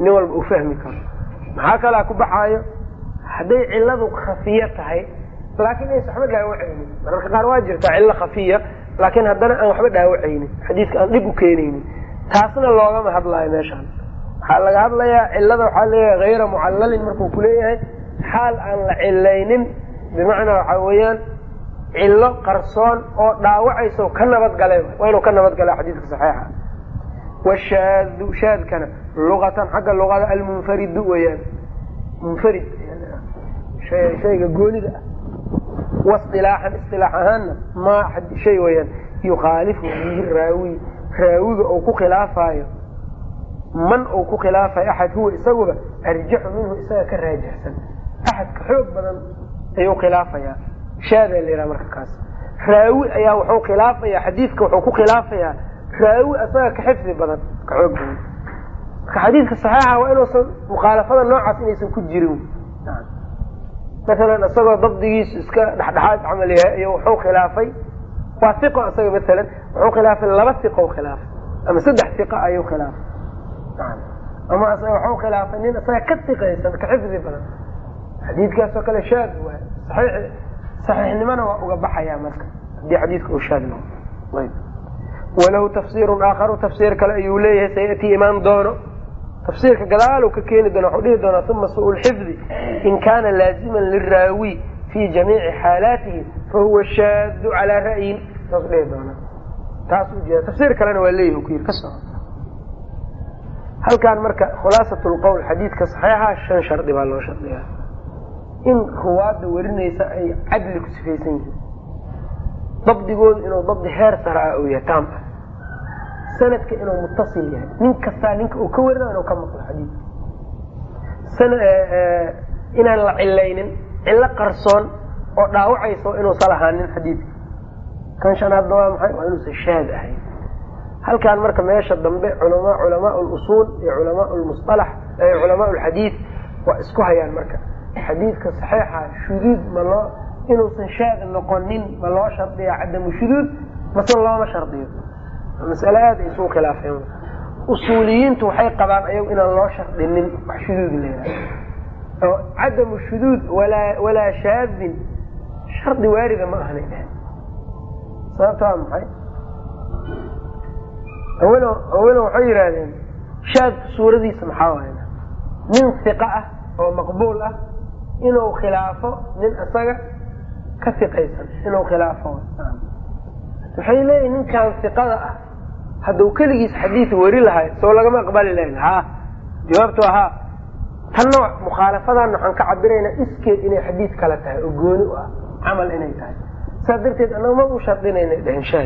nin walba uu fahmi karo maxaa kalaa ku baxaayo hadday ciladu khafiya tahay laakiin aysan waxba dhaawacaynin mararka qaar waa jirtaa cillo khafiya laakiin haddana aan waxba dhaawacaynin xadiiska aan dhib u keenaynin taasna loogama hadlaayo meeshaan waxaa laga hadlayaa cilada waxaa leeyahay hayra mucallalin markuu kuleeyahay xaal aan la cilaynin bimacnaa waxaa weeyaan cillo qarsoon oo dhaawacaysa ka nabadgalay waa inuu ka nabadgala xadiiska saxiixa washaadu shaadkana luqatan xagga luqada almunfaridu weyaan munfarid shayga goonida ah wasilaaxan isilaax ahaanna ma shay weyaan yukhaalifu bihi raawi raawiga uu ku khilaafayo man uu ku khilaafayo axad huwa isaguba arjaxu minhu isaga ka raajixsan axadka xoog badan ayuu khilaafayaa shaadaa la yidhaha marka kaas raawi ayaa wuxuu khilaafaya xadiidka wuxuu ku khilaafayaa raawi isaga ka xifdi badan ka xoog badan marka xadiidka saxiixa waa inuusan mukhaalafada noocaas inaysan ku jirin masalan isagoo dabdigiisu iska dhexdhexaad camal yahay iyo wuxuu khilaafay waa iqo isaga masalan wuxuu khilaafay laba iqo khilaafay ama saddex iqa ayuu khilaafay ama wuxuu khilaafay nin isaga ka iqaysan ka xifdi badan xadiidkaasoo kale shaad waay saxiix saxiixnimona waa uga baxayaa marka haddii xadiidka uu shaad noqo ayb walahu tafsiirun aakharu tafsiir kale ayuu leeyahay sayatii imaan doono tafsiirka gadaal ka keeni doona waxuu dhihi doonaa uma suu lxifdi in kaana laaziman liraawi fi jamiici xaalaatihi fahuwa shaadu calaa ra'yin saasuu dhihi doonaa taas ujeeda tafsiir kalena waa leeyahi ku yiri ka soco halkan marka khulaasat lqowl xadiidka saxiixa shan shardi baa loo shardiyaa in ruwaadda werinaysa ay cadli ku sifaysan yihiin dabdigoodu inuu dabdi heer sara ah uu yahay taam ah sanadka inuu mutasil yahay nin kastaa ninka uu ka warina inuu ka maqlo xadiidka inaan la cilaynin cillo qarsoon oo dhaawacayso inuusan lahaanin xadiidka kan shanaadna waa maxay waa inuusan shaad ahayn halkan marka meesha dambe culama culamaa lusuul iyo culamaa lmusalax culamaa lxadiid waa isku hayaan marka xadiidka saxiixa shuduud ma loo inuusan shaad noqonin ma loo shardiya cadamu shuduud mase looma shardiyo masale aad ay isugu khilaafeen usuuliyiintu waxay qabaan ayagu inaan loo shardinin wax shuduud leedahay oo cadamu shuduud walaa walaa shaadin shardi waarida ma ahnay dheh sababta waa maxay awel awalan waxay yidhaahdeen shaadka suuradiisa maxaa waay nin fiqa ah oo maqbuul ah inuu khilaafo nin isaga ka fiqaysan inuu khilaafo waxay leeyihin ninkan fiqada ah hadduu keligiis xadiid weri lahay soo lagama aqbali lahayn ha jawaabtu ahaa tanna mukhaalafadan waxaan ka cabiraynaa iskeed inay xadiid kale tahay oo gooni u ah camal inay tahay saas darteed annaga ma u shardinayna dhehen shaad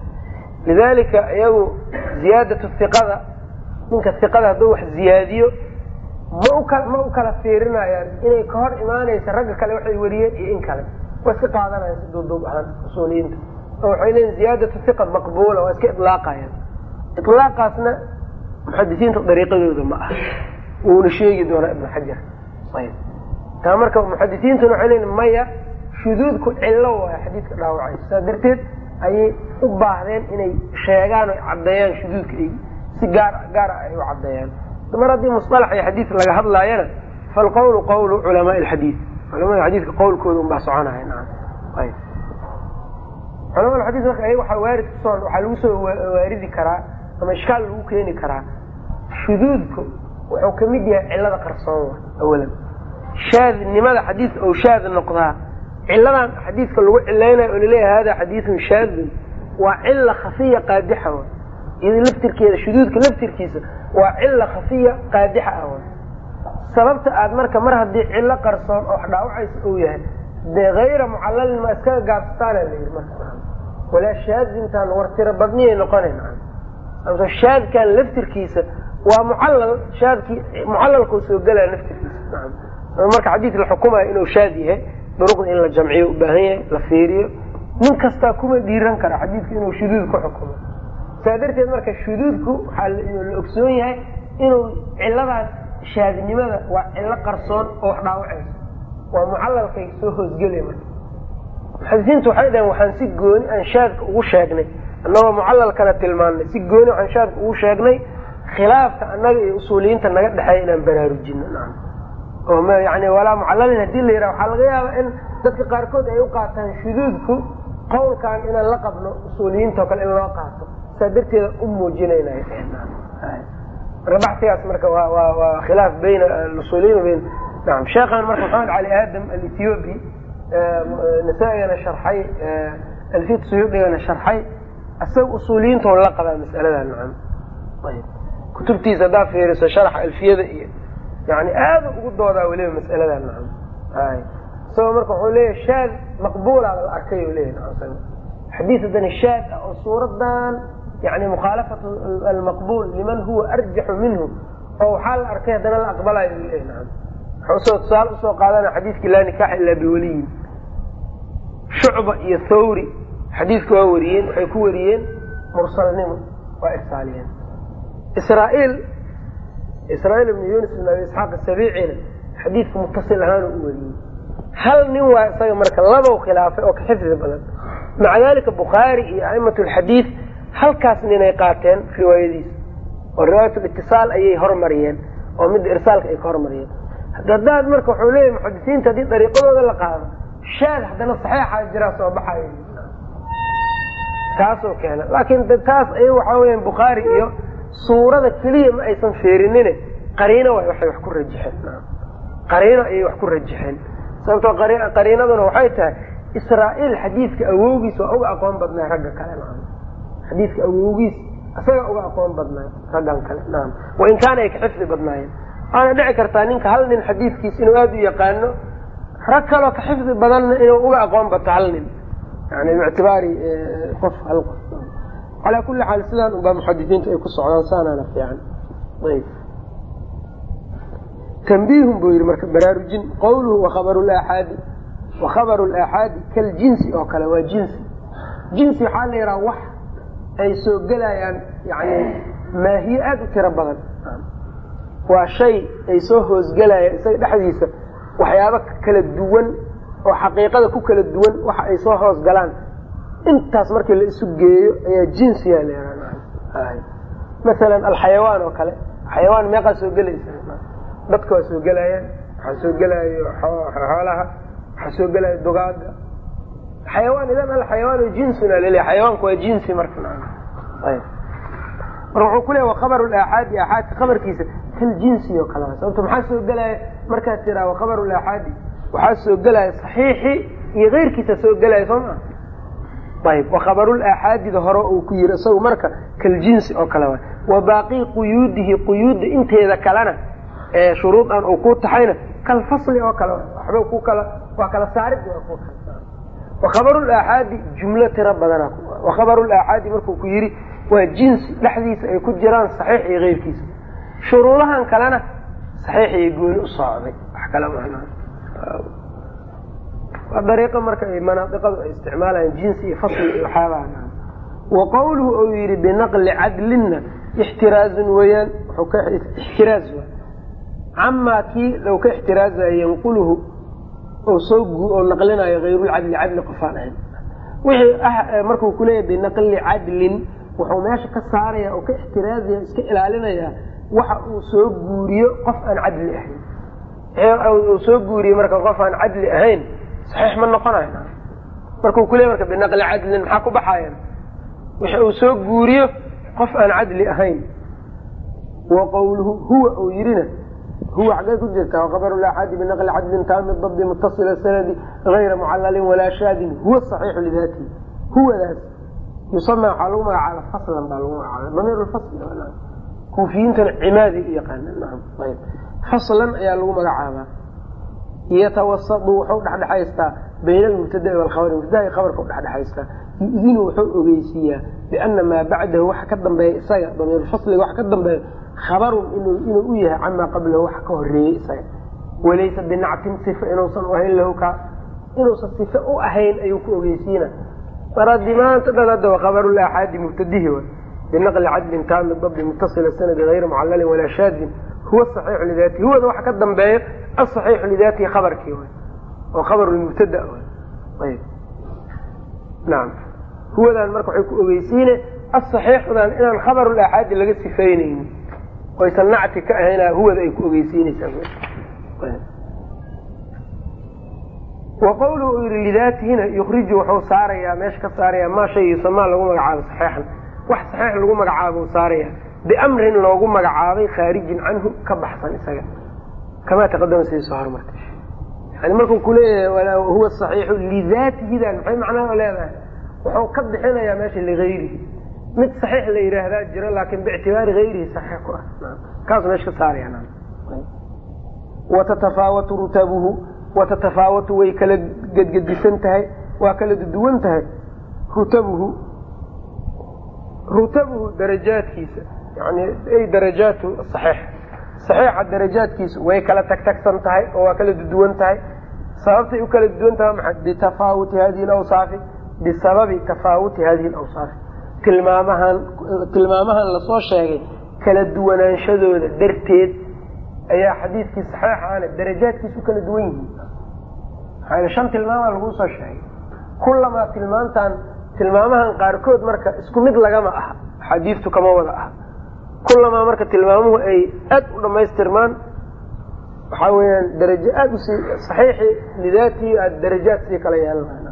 lidalika iyagu ziyaadatu iqada ninka iqada hadduu wax ziyaadiyo ma u ma u kala fiirinayaan inay ka hor imaanaysa ragga kale waxay weriyeen iyo in kale waa iska qaadanayaan si duuduub ahaan usuuliyiinta oo waxay leeyiin ziyaadatu iqa maqbuula waa iska ilaaqayaan ilaaqaasna muxadisiinta dariiqadooda ma ah wuuna sheegi doonaa ibnu xajar ayb taa marka muxadisiintuna waxay leeyiin maya shuduudku cillo waay xadiidka dhaawacayso saas darteed ayay u baahdeen inay sheegaan oy caddeeyaan shuduudka ay si gaar gaar ah ay u caddeeyaan mar haddii musalax iyo xadiid laga hadlaayana falqawlu qawlu culamaa alxadiid culamada xadiidka qawlkooda unbaa soconaya naam ayb culamada xadiid marka ayaga waxaa waarid kusoo waxaa lagu soo waaridi karaa ama ishkaal lagu keeni karaa shuduudku wuxuu kamid yahay cilada qarsoon wa awalan shaadnimada xadiidka ou shaad noqdaa ciladan xadiidka lagu cilaynayo oo laleeyahay hada xadiidun shaadun waa cila khafiya qaadixa wa iyado laftirkeeda shuduudka laftirkiisa waa cila khafiya qaadixa ah wa sababta aad marka mar haddii cilo qarsoon oo wax dhaawacaysa uu yahay dee hayra mucalalin ma iskaga gaabsataana la yidhi marka walaa shaadintaan war tiro badniyay noqonayn amse shaadkan laftirkiisa waa mucallal shaadkii mucalalkuu soo gelaya laftirkiisa naam marka xadiid la xukumayo inuu shaad yahay duruqda in la jamciyo u baahan yahay la fiiriyo nin kastaa kuma dhiiran kara xadiidku inuu shuduud ku xukumo saa darteed marka shuduudku waxaa la ogsoon yahay inuu ciladaas shaadnimada waa cilo qarsoon oo wax dhaawacayso waa mucalalkay soo hoosgelaya marka muxadisiintu waxay dhaheen waxaan si gooni aan shaadka ugu sheegnay annagoo mucalalkana tilmaannay si gooni waxaan shaadka ugu sheegnay khilaafka annaga iyo usuuliyiinta naga dhexeeya inaan baraarujino nacam oo m yani walaa mucalalin hadii la yidhaha waxaa laga yaabaa in dadka qaarkood ay u qaataan shuduudku qowlkan inaan la qabno usuuliyiinta oo kale in loo qaato saa darteeda u muujinayna marka baxigaas marka waa waa waa khilaaf bayna usuuliyiin bayn naam sheekhan marka maxamed cali aadam alethiobi nasaa-igana sharxay alfit suyuudigana sharxay isaga usuuliyiinta la qabaa mas'alada nacam ayb kutubtiisa haddaa fiiriso sharaxa alfiyada iyo yani aada ugu doodaa weliba mas'alada nacam ay isagoo marka wuxuu leeyahy shaad maqbuula la arkay u leyahy nacam xadiis haddana shaad ah oo suuradan yani mukhaalafat almaqbul liman huwa arjaxu minhu oo waxaa la arkay haddana la aqbalayo u leyahy nacam wuxuu usoo tusaale usoo qaadana xadiiskii laa nikaaxa ilaa biwaliyin shucba iyo thawri xadiiska waa wariyeen waxay ku wariyeen mursalnimo waa irsaaliyeen israail israail ibnu yunis ibn abi isxaaq asabiicina xadiidka mutasil ahaan u wariyey hal nin waa isaga marka labow khilaafay oo ka xifdi badan maca dalika bukhaari iyo a'imat lxadiid halkaas ninay qaateen riwaayadiisa oo riwaayat litisaal ayay hormariyeen oo midda irsaalka ay ka hormariyeen hadaad marka wuxuu leeyahy muxadisiinta haddii dariiqadooda la qaado shaad haddana saxeixa jiraa soo baxay taasoo keena laakiin taas ay waxaa weya bukhaari iyo suurada keliya ma aysan feerinine qariino waay waxay wax ku rajaxeen qariino ayay wax ku rajaxeen sababtoo qariinaduna waxay tahay israa'iil xadiidka awowgiis waa uga aqoon badnay ragga kale naam xadiidka awowgiis isaga uga aqoon badnay raggan kale naam wain kaana ay ka xifdi badnaayeen waana dhici kartaa ninka hal nin xadiidkiis inuu aada u yaqaano rag kaloo ka xifdi badanna inuu uga aqoon bato hal nin yani bictibaari qof hal qof calaa kuli xaal sidaan unbaa muxadisiintu ay ku socdaan saanaana fiican ayb tanbiihun buu yihi marka baraarujin qawluhu wakhabaru laaxaadi wakhabaru laaxaadi kaljinsi oo kale waa jinsi jinsi waxaa la yidhaha wax ay soo gelayaan yani maahiye aada u tiro badan waa shay ay soo hoosgelayaan isaga dhexdiisa waxyaabo kala duwan oo xaqiiqada ku kala duwan waxa ay soo hoos galaan intaas markii la isu geeyo ayaa jinsiya la yidhaha masalan alxayawaan oo kale xayawaan meeqaa soo gelaysa dadka waa soo gelayaan waxaa soo gelaayo xoolaha waxaa soo gelaayo dugaada xayawaan idan alxayawaan jinsuna laleeya xayawaanku waa jinsi marka ayb marka wuxuu ku leeya wakhabaru laaxaadi aaxaadka khabarkiisa kal jinsi oo kale sababto maxaa soo gelaya markaad tiraa wakhabaru laaxaadi waxaa soo gelaya saxiixi iyo keyrkiisa soo gelaya soo maa ayb wakhabarulaaxaadida hore uu ku yiri isagu marka kaljinsi oo kale waay wa baaqii quyuudihi quyuudda inteeda kalena ee shuruudan uu ku taxayna kalfasli oo kale waxba ku kala waa kala saarid wakhabarulaaxaadi jumlo tiro badana wakhabarulaaxaadi markuu ku yiri waa jinsi dhexdiisa ay ku jiraan saxiix iyo keyrkiisa shuruudahan kalena saxiix iyo gooni u socday wax kale waa dariiqo marka ay manaadiqadu ay isticmaalayaan jinsi iyo fasli iyo waxyaabaha wa qawluhu uu yidhi binaqli cadlinna ixtiraazun weeyaan wuxuu ka ixtiraaz wa camaa kii low ka ixtiraazayo yanquluhu oo soo oo naqlinayo hayrulcadli cadli qofaan ahayn wixii ah markuu kuleeyahy binaqli cadlin wuxuu meesha ka saaraya oo ka ixtiraazaya iska ilaalinayaa waxa uu soo guuriyo qof aan cadli ahayn uu soo guuriye marka qof aan cadli ahayn saxiix ma noqonayo markuu ku leey marka binaqli cadlin maxaa ku baxayan wix uu soo guuriyo qof aan cadli ahayn wa qawluhu huwa uu yidhina huwa xaggay ku jirtaa wakabaru laaxaadi binaqli cadlin taami dabdi mutasila sanadi gayra mucalalin walaa shaadin huwa saxiixu lidaatihi huwadaas yusama waxaa lagu magacaaba faslan baa lagu magacaaba damiir lfasl kuufiyiintana cimaadi u yaqaana faslan ayaa lagu magacaabaa yatawasadu wuxuu dhexdhexaystaa bayna almubtadai walkhabari mubtadaai khabarka u dhexdhexaystaa yu'dinu wuxuu ogeysiiyaa biana maa bacdahu waxa ka dambeeya isaga damiirulfasliga waxa ka dambeeya khabarun inuu u yahay camaa qablahu waxa ka horeeyey isaga walaysa binactin sifa inuusan u ahayn lahu ka inuusan sife u ahayn ayuu ku ogeysiina maradii maanta dhan hadda khabaru laaxaadi mubtadihi wa binaqli cadlin taami dabdi mutasila sanadi hayra mucalalin walaa shaadin huwa saxiixu lidaatihi huwada waxa ka dambeeya asaxiixu lidaatihi khabarkii way oo khabaru lmubtada ayb nacam huwadan marka waxay ku ogeysiine asaxiixudan inaan khabarulaaxaadi laga sifaynaynin oysan nacti ka ahayn huwada ay ku ogeysiinaysaa wa qawluhu uu yihi lidaatihina yukriju wuxuu saarayaa meesha ka saarayaa maa shay yusamaa lagu magacaabo saxeixan wax saxiix lagu magacaabo saaraya biamrin loogu magacaabay khaarijin canhu ka baxsan isaga kamaa taqadama sidii soo hormartay yani markuu kuleeyahay huwa saxiixu lidaatihidan maxay macnaha leedahay wuxuu ka bixinayaa meesha ligayrihi mid saxiix la yidhaahdaa jiro laakin biictibaari hayrihi saxiix ku ah kaasu meesha ka saaraya watatafaawatu rutabuhu watatafaawatu way kala gedgedisan tahay waa kala duduwan tahay rutabuhu rutabuhu darajaadkiisa yani ay darajaatu saxiix saxiixa darajaadkiisu way kala tagtagsan tahay oo waa kala duduwan tahay sababtay u kala duduwan tahay maxay bitafaawuti hadihi lawsaafi bisababi tafaawuti hadihi lawsaafi tilmaamahan tilmaamahan lasoo sheegay kala duwanaanshadooda darteed ayaa xadiidkii saxiixaana darajaadkiisa u kala duwan yihiin maxaa shan tilmaamaa laguu soo sheegay kullamaa tilmaantan tilmaamahan qaarkood marka isku mid lagama aha axaadiistu kama wada aha kullamaa marka tilmaamuhu ay aad u dhamaystirmaan waxaa weyaan darajo aada usii saxiixi lidaatihi aada darajaad sii kala yeelanayna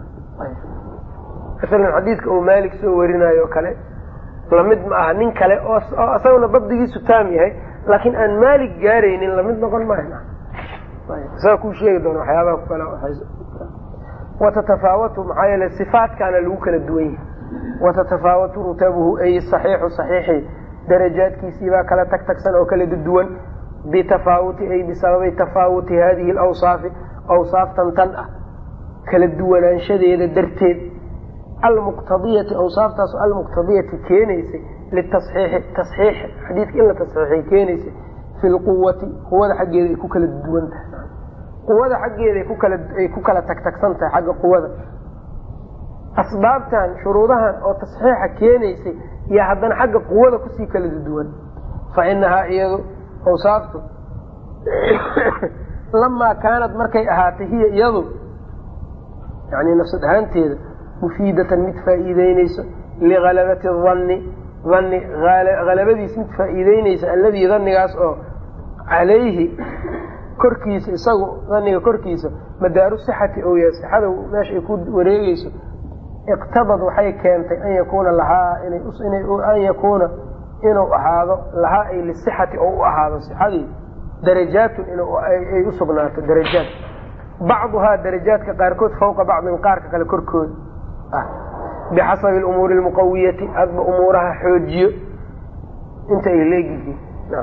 masalan xadiidka uu maalik soo warinayo o kale lamid ma aha nin kale oo isaguna dabdigiisu taam yahay laakiin aan maalik gaaraynin lamid noqon maayo isaga kuu sheegi doona waxyaabaha ku kale watatafaawatu maxaa yeele sifaatkaana lagu kala duwan yahay watatafaawatu rutabuhu ay saxiixu saxiixi darajaadkiisiibaa kala tag tagsan oo kala duwan bitafaawuti ay bisababi tafaawuti hadihi alawsaafi awsaaftan tan ah kala duwanaanshadeeda darteed almuqtadiyati awsaaftaas almuqtadiyati keenaysay litasxiixi tasxiix xadiidka in la tasxiixay keenaysay fi lquwati quwada xaggeeda ay ku kala duwan tahay quwada xaggeeda ay ku kala tagtagsan tahay xagga quwada asbaabtan shuruudahan oo tasxiixa keenaysay iyo haddana xagga quwada kusii kala duwan fa inahaa iyadu awsaaftu lamaa kaanad markay ahaatay hiya iyadu yani nafsad ahaanteeda mufiidatan mid faa'iideyneyso lihalabati danni danni halabadiis mid faa'iideyneysa alladii dannigaas oo calayhi korkiisa isagu daniga korkiisa madaaru sixati ou yahay sixada meesha ay ku wareegeyso iqtabad waxay keentay an yakuuna lahaa an yakuuna inuu ahaado lahaa ay lisixati oo u ahaado sixadii darajaatun ay u sugnaato darajaat bacduhaa darajaadka qaarkood fawqa bacdin qaarka kale korkooda ah bixasabi umuuri lmuqawiyati hadba umuuraha xoojiyo inta ay leegyihiin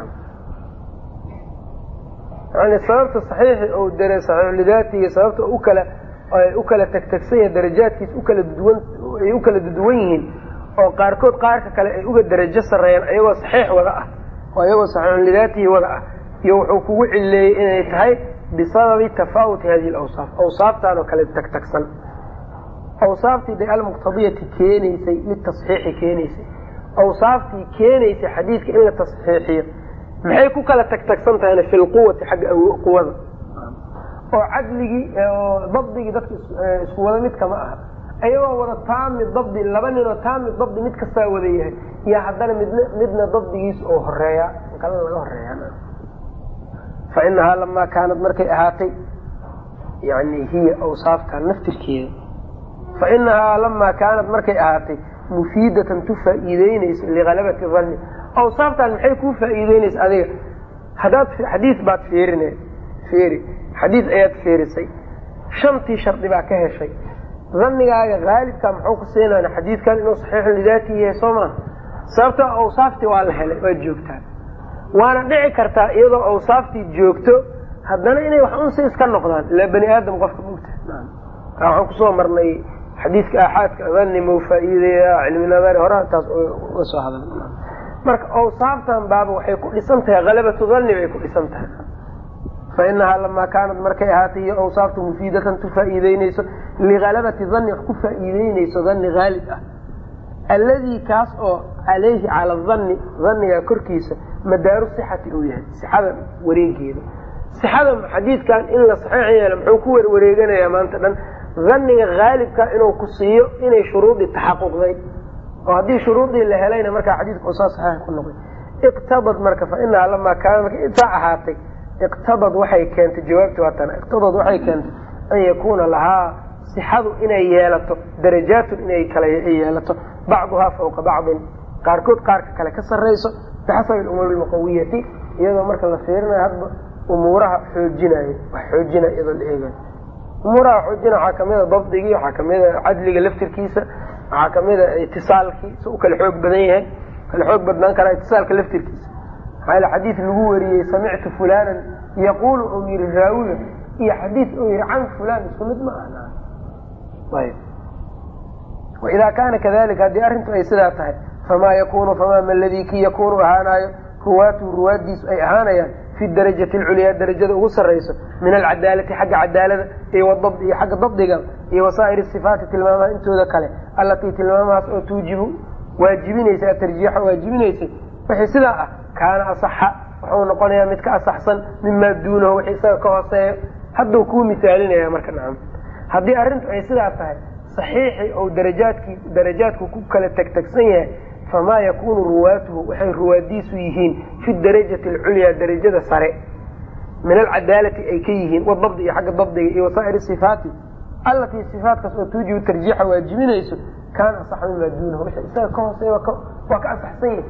yani sababta saxiixi ou dare saxiixulidaatiga sababta ukala u kala tagtagsan yahay darajaadkiis ukala duwan ay u kala duduwan yihiin oo qaarkood qaarka kale ay uga darajo sarreeyaan ayagoo saxiix wada ah oo ayagoo saxiixulidaatihi wada ah iyo wuxuu kugu cileeyey inay tahay bisababi tafaawuti hadihi lawsaaf awsaaftaan oo kale tagtagsan awsaaftii de almuqtadiyati keenaysay litasxiixi keenaysay awsaaftii keenaysay xadiidka in la tasxiixiyo maxay ku kala tagtagsan tahayna fi lquwati xagga quwada oo cadligii oo dabdigii dadka isku wada mid kama aha ayagoo wada taami dabdi laba ninoo taami dabdi mid kastaa wada yahay iyo haddana midn midna dabdigiisa oo horeeya kala laga horeeya fa inahaa lamaa kaanad markay ahaatay yani hiya awsaafta naftirkeeda fa inahaa lamaa kaanad markay ahaatay mufiidatan tu faa'iideynayso lihalabati danni awsaaftan maxay kuu faa'iideynaysa adiga haddaad xadiis baad fiirine fiiri xadiis ayaad fiirisay shantii shardi baa ka heshay dannigaaga haalibka muxuu ku siinana xadiidkan inuu saxiixun lidaatihi yahay soo maaha sababtoo awsaaftii waa la helay waad joogtaa waana dhici kartaa iyadoo awsaaftii joogto haddana inay wax unsi iska noqdaan ilaa bani aadam qofka mugta waxaan kusoo marnay xadiidka aaxaadka danni mau faa'iideeya cilmi nadari hore taas uga soo hadal marka awsaaftan baaba waxay ku dhisan tahay halabatu danni bay ku dhisan tahay fa inahaa lamaa kaanad markay ahaatay iyo awsaaftu mufiidatan tu faa'iideyneyso lihalabati danni wax ku faa'iideyneyso danni haalib ah alladii kaas oo calayhi cala danni danniga korkiisa madaaru sixati uu yahay sixada wareegeeda sixada xadiidkan in la saxiix yeelo muxuu ku warwareeganayaa maanta dhan danniga haalibka inuu ku siiyo inay shuruudii taxaquqday oo haddii shuruudii la helayna markaa xadiidka usaa saxiix ku noqday iqtabad marka fa inaha lamaa kaana marka intaa ahaatay iqtabad waxay keentay jawaabti waa tana iqtabad waxay keentay an yakuuna lahaa sixadu inay yeelato darajaatun inay kala yeelato bacduhaa fawqa bacdin qaarkood qaarka kale ka sarrayso bixasabi alumuuri almuqawiyati iyadoo marka la fiirinayo hadba umuuraha xoojinayo wax xoojinaya iyadoo la eegayo umuuraha xoojina waxaa kamida dabdigii waxaa kamida cadliga laftirkiisa waxaa kamida itisaalkii si u kala xoog badan yahay kala xoog badnaan karaa itisaalka laftirkiisa maxaa yale xadiid lagu wariyey samictu fulanan yaquulu ou yihi raawiga iyo xadiid ou yihi can fulan isku mid ma aha ayb waidaa kaana kadalika haddii arrintu ay sidaa tahay famaa yakunu famaa ma ladii kii yakunu ahaanayo ruwaatuhu ruwaaddiisu ay ahaanayaan fi darajati alculyaa darajada ugu sarrayso min alcadaalati xagga cadaalada iyo wadabdi iyo xagga dabdiga iyo wasaa'ir sifaati tilmaamaha intooda kale allatii tilmaamahaas oo tuujibu waajibinaysa atarjiixa waajibinaysay wixii sidaa ah kaana asaxa wuxuu noqonayaa mid ka asaxsan mimaa duunahu wixii isaga ka hooseeyo hadduu kuu misaalinaya marka nacam haddii arrintu ay sidaa tahay saxiixii ou darajaadkii darajaadku ku kala tegtegsan yahay famaa yakunu ruwaatuhu waxay ruwaadiisu yihiin fi darajati alculyaa darajada sare min alcadaalati ay ka yihiin wadabdi iyo xagga dabdiga iyo wasaa'ir sifaati allatii sifaatkaas oo tuujibu tarjiixa waajibinayso kaana asaxa mimaa duunahu wixii isaga ka hooseeya waa ka asaxsan yahay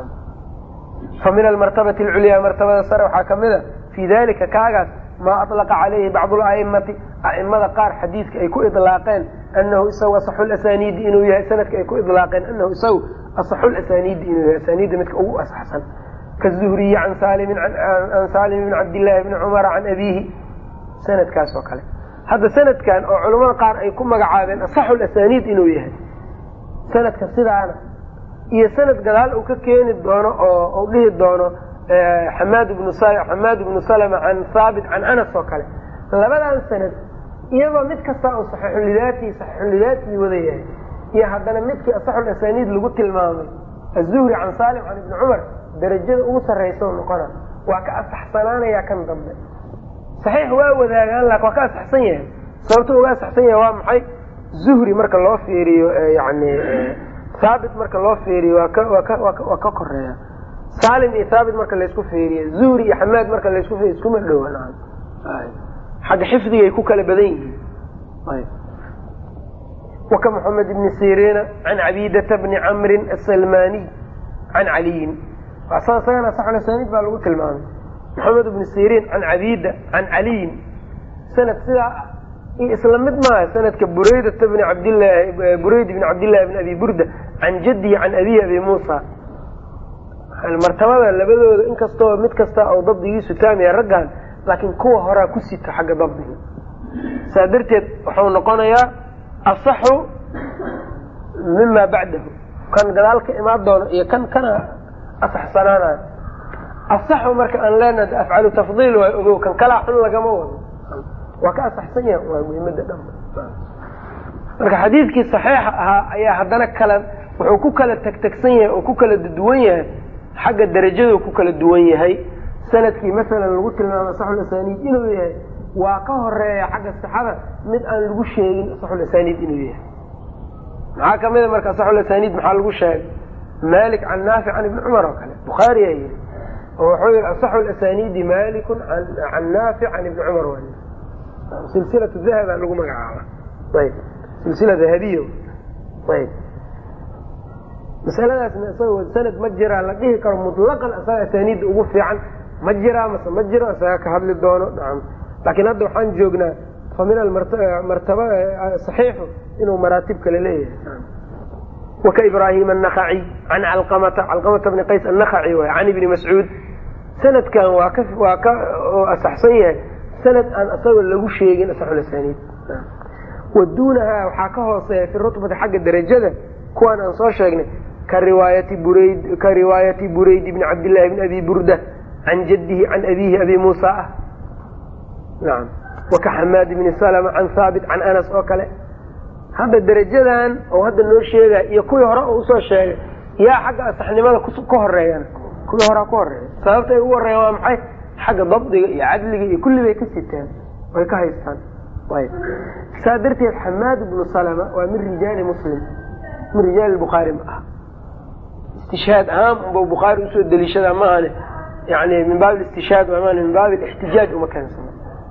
fa min almartabati alculyaa martabada sare waxaa kamid a fii dalika kaagaas maa alaqa calayhi bacdu laimati aimada qaar xadiidka ay ku ilaaqeen anahu isagu asaxu lasaniidi inuu yahay sanadka ay ku ilaaqeen anahu isagu asaxu lasaniidi inuu yahay asaniidda midka ugu asaxsan kazuhriyi can salimin an salim bn cabdillaahi bni cumara can abiihi sanadkaas oo kale hadda sanadkan oo culamada qaar ay ku magacaabeen asaxu lasaniid inuu yahay sanadka sidaana iyo sanad gadaal uu ka keeni doono oo u dhihi doono xamaad bnu xamaad bnu salama can haabit can anas oo kale labadan sanad iyadoo mid kasta uu saxiixulidaati saxiixulidaati wada yahay iyo haddana midkii asaxul asaniid lagu tilmaamay azuhri can salim can ibni cumar darajada ugu sarraysa noqona waa ka asaxsanaanaya kan dambe saxiix waa wadaagaan laakin waa ka asaxsan yahay sababto uga asaxsan yahay waa maxay zuhri marka loo fiiriyo yani haabit marka loo fiiriyo waa ka waa ka waa ka koreeya salim iyo haabit marka laysku fiiriyo zuhri iyo xamaad marka laysku fiiriyo iskuma dhowa xagga xifdigay ku kala badan yihiin waka moxamed ibni siriina can cabidata bni camrin asalmaniy can caliyin isagana saxulasaniid baa lagu tilmaamay moxamed ibni siriin can cabida can caliyin sanad sidaa iyo isla mid maaha sanadka buraydata bni cabdilaahi burayd bni cabdillahi bni abi burda can jadihi can abihi abi muusa martabada labadooda inkastoo mid kasta oo dabdigiisu taamaya raggan laakiin kuwa horaa ku sita xagga dabdiga saa darteed wuxuu noqonayaa asaxu mima bacdahu kan gadaal ka imaan doono iyo kan kana asaxsanaanayo asaxu marka aan leenaha afcalu tafdiil waay ogow kan kalaa xun lagama wado waa ka asaxsan yaha waa muhimada dhan marka xadiidkii saxiixa ahaa ayaa haddana kala wuxuu ku kala tegtegsan yahay oo ku kala duwan yahay xagga darajadu ku kala duwan yahay sanadkii masalan lagu tilmaamo asaxulasaniid inuu yahay waa ka horeeya xagga sixada mid aan lagu sheegin asaxulasaniid inuu yahay maxaa kamida marka asaxulasaniid maxaa lagu sheegay malik can naafic can ibni cumar oo kale bukhaariyaa yihi oo wuxuu yihi asaxu lasaniidi malikun can naafic can ibni cumar way silsilatu dahaba lagu magacaaba ayb silsila dahabiya ayb masaladaasna isagoo sanad ma jiraa la dhihi karo mutlaqan asaga asaniidda ugu fiican ma jiraa mase ma jiro isaga ka hadli doono nacam laakiin hadda waxaan joognaa fa min amartaba saxiixu inuu maraatib kale leeyahay waka ibraahim annakaci can calqamata calqamata bni qays annakaci waay can ibni mascuud sanadkan waa ka waa ka asaxsan yahay sanad aan isaga lagu sheegin asaxulasaniid wa duunahaa waxaa ka hooseeya fi rutbati xagga darajada kuwaan aan soo sheegnay ka riwaayati burayd ka riwaayati burayd bni cabdillahi bni abi burda can jadihi can abiihi abi muusa ah nacam waka xamaad bni salama can haabit can anas oo kale hadda darajadan oo hadda noo sheegaya iyo kuwii hore oo usoo sheegay yaa xagga asaxnimada ka horeeyaan kuwii horea ku horeeya sababta ay ugu horeeyan waa maxay xagga dabdiga iyo cadliga iyo kulli bay ka sitaan way ka haystaan ayb saa darteed xamaad bnu salama waa min rijaali muslim min rijaali bukhaari ma ah istishhaad ahaan unba bukhaari usoo deliishadaa maahane yani min baab istishhaad maan min baab ixtijaaj uma keensano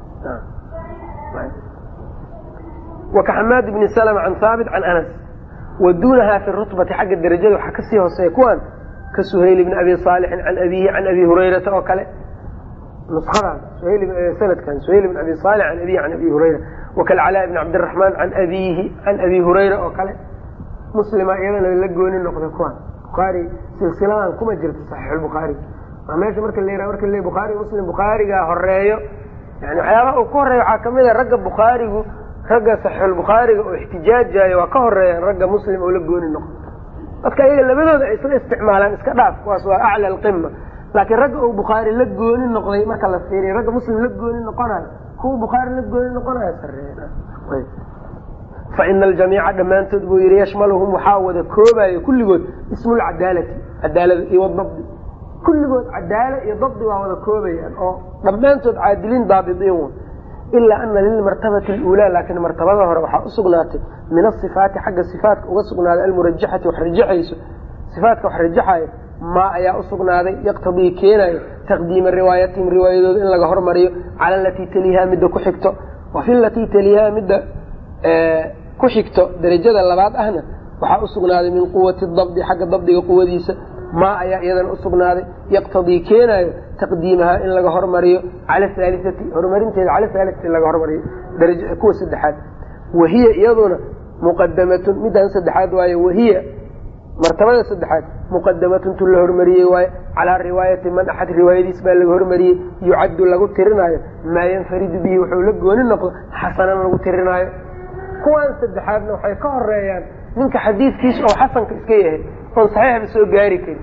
wakaxamaad bni slm can haabit can anas wa duunaha fi rutbati xagga darajada waxaa kasii hooseeya kuwan ka suhayl bni abi saalixin can abihi can abi hurayrata oo kale nuskadan sanadkan suhayl bn abi saalix can abihi can abi hurayra wakalcalaa bni cabdiraxmaan can abihi can abi hurayra oo kale muslima iyadana la gooni noqday kuwan bukhaari silsiladan kuma jirto saxiixulbukhaari waa meesha marka la yiraha marka le bukhaari muslim bukhaarigaa horeeyo yani waxyaabaha uu ka horeeya waxaa kamid a ragga bukhaarigu ragga saxiixulbukhaariga oo ixtijaajayo waa ka horeeyaan ragga muslim oo la gooni noqdo dadka iyaga labadooda ay isla isticmaalaan iska dhaaf kuwaas waa acla alqima laakiin ragga uu bukhaari la gooni noqday marka la fiiriya ragga muslim la gooni noqonayo kuwa bukhaari la gooni noqonayo sareeya fa ina aljamiica dhammaantood buu yihi yashmaluhum waxaa wada koobayo kulligood ismulcadaalati cadaalada iyo wadabdi kulligood cadaala iyo dabdi waa wada koobayaan oo dhammaantood caadiliin daabidiin ilaa ana lilmartabati اluulaa laakiin martabada hore waxaa usugnaatay min asifaati xagga sifaatka uga sugnaaday almurajaxati wax rajaxayso sifaatka wax rajaxayo maa ayaa usugnaaday yaqtadii keenayo taqdiima riwaayatihim riwaayadooda in laga hormariyo cala alatii taliiha midda ku xigto wa fi latii taliiha midda ku xigto darajada labaad ahna waxaa usugnaaday min quwati dabdi xagga dabdiga quwadiisa maa ayaa iyadana usugnaaday yaqtadii keenayo taqdiimaha in laga hormariyo cala haaliati horumarinteeda cala haaliati in laga hormariyo kuwa saddexaad wahiya iyaduna muqadamatun midaan saddexaad waaye wahiya martabada saddexaad muqadamatun tu la hormariyey waaye calaa riwaayati man axad riwaayadiis baa laga hormariyey yucaddu lagu tirinaayo maa yanfaridu bihi wuxuu la gooni noqdo xasanan lagu tirinaayo kuwaan saddexaadna waxay ka horeeyaan ninka xadiidkiisa oo xasanka iska yahay oon saxiixba soo gaari karin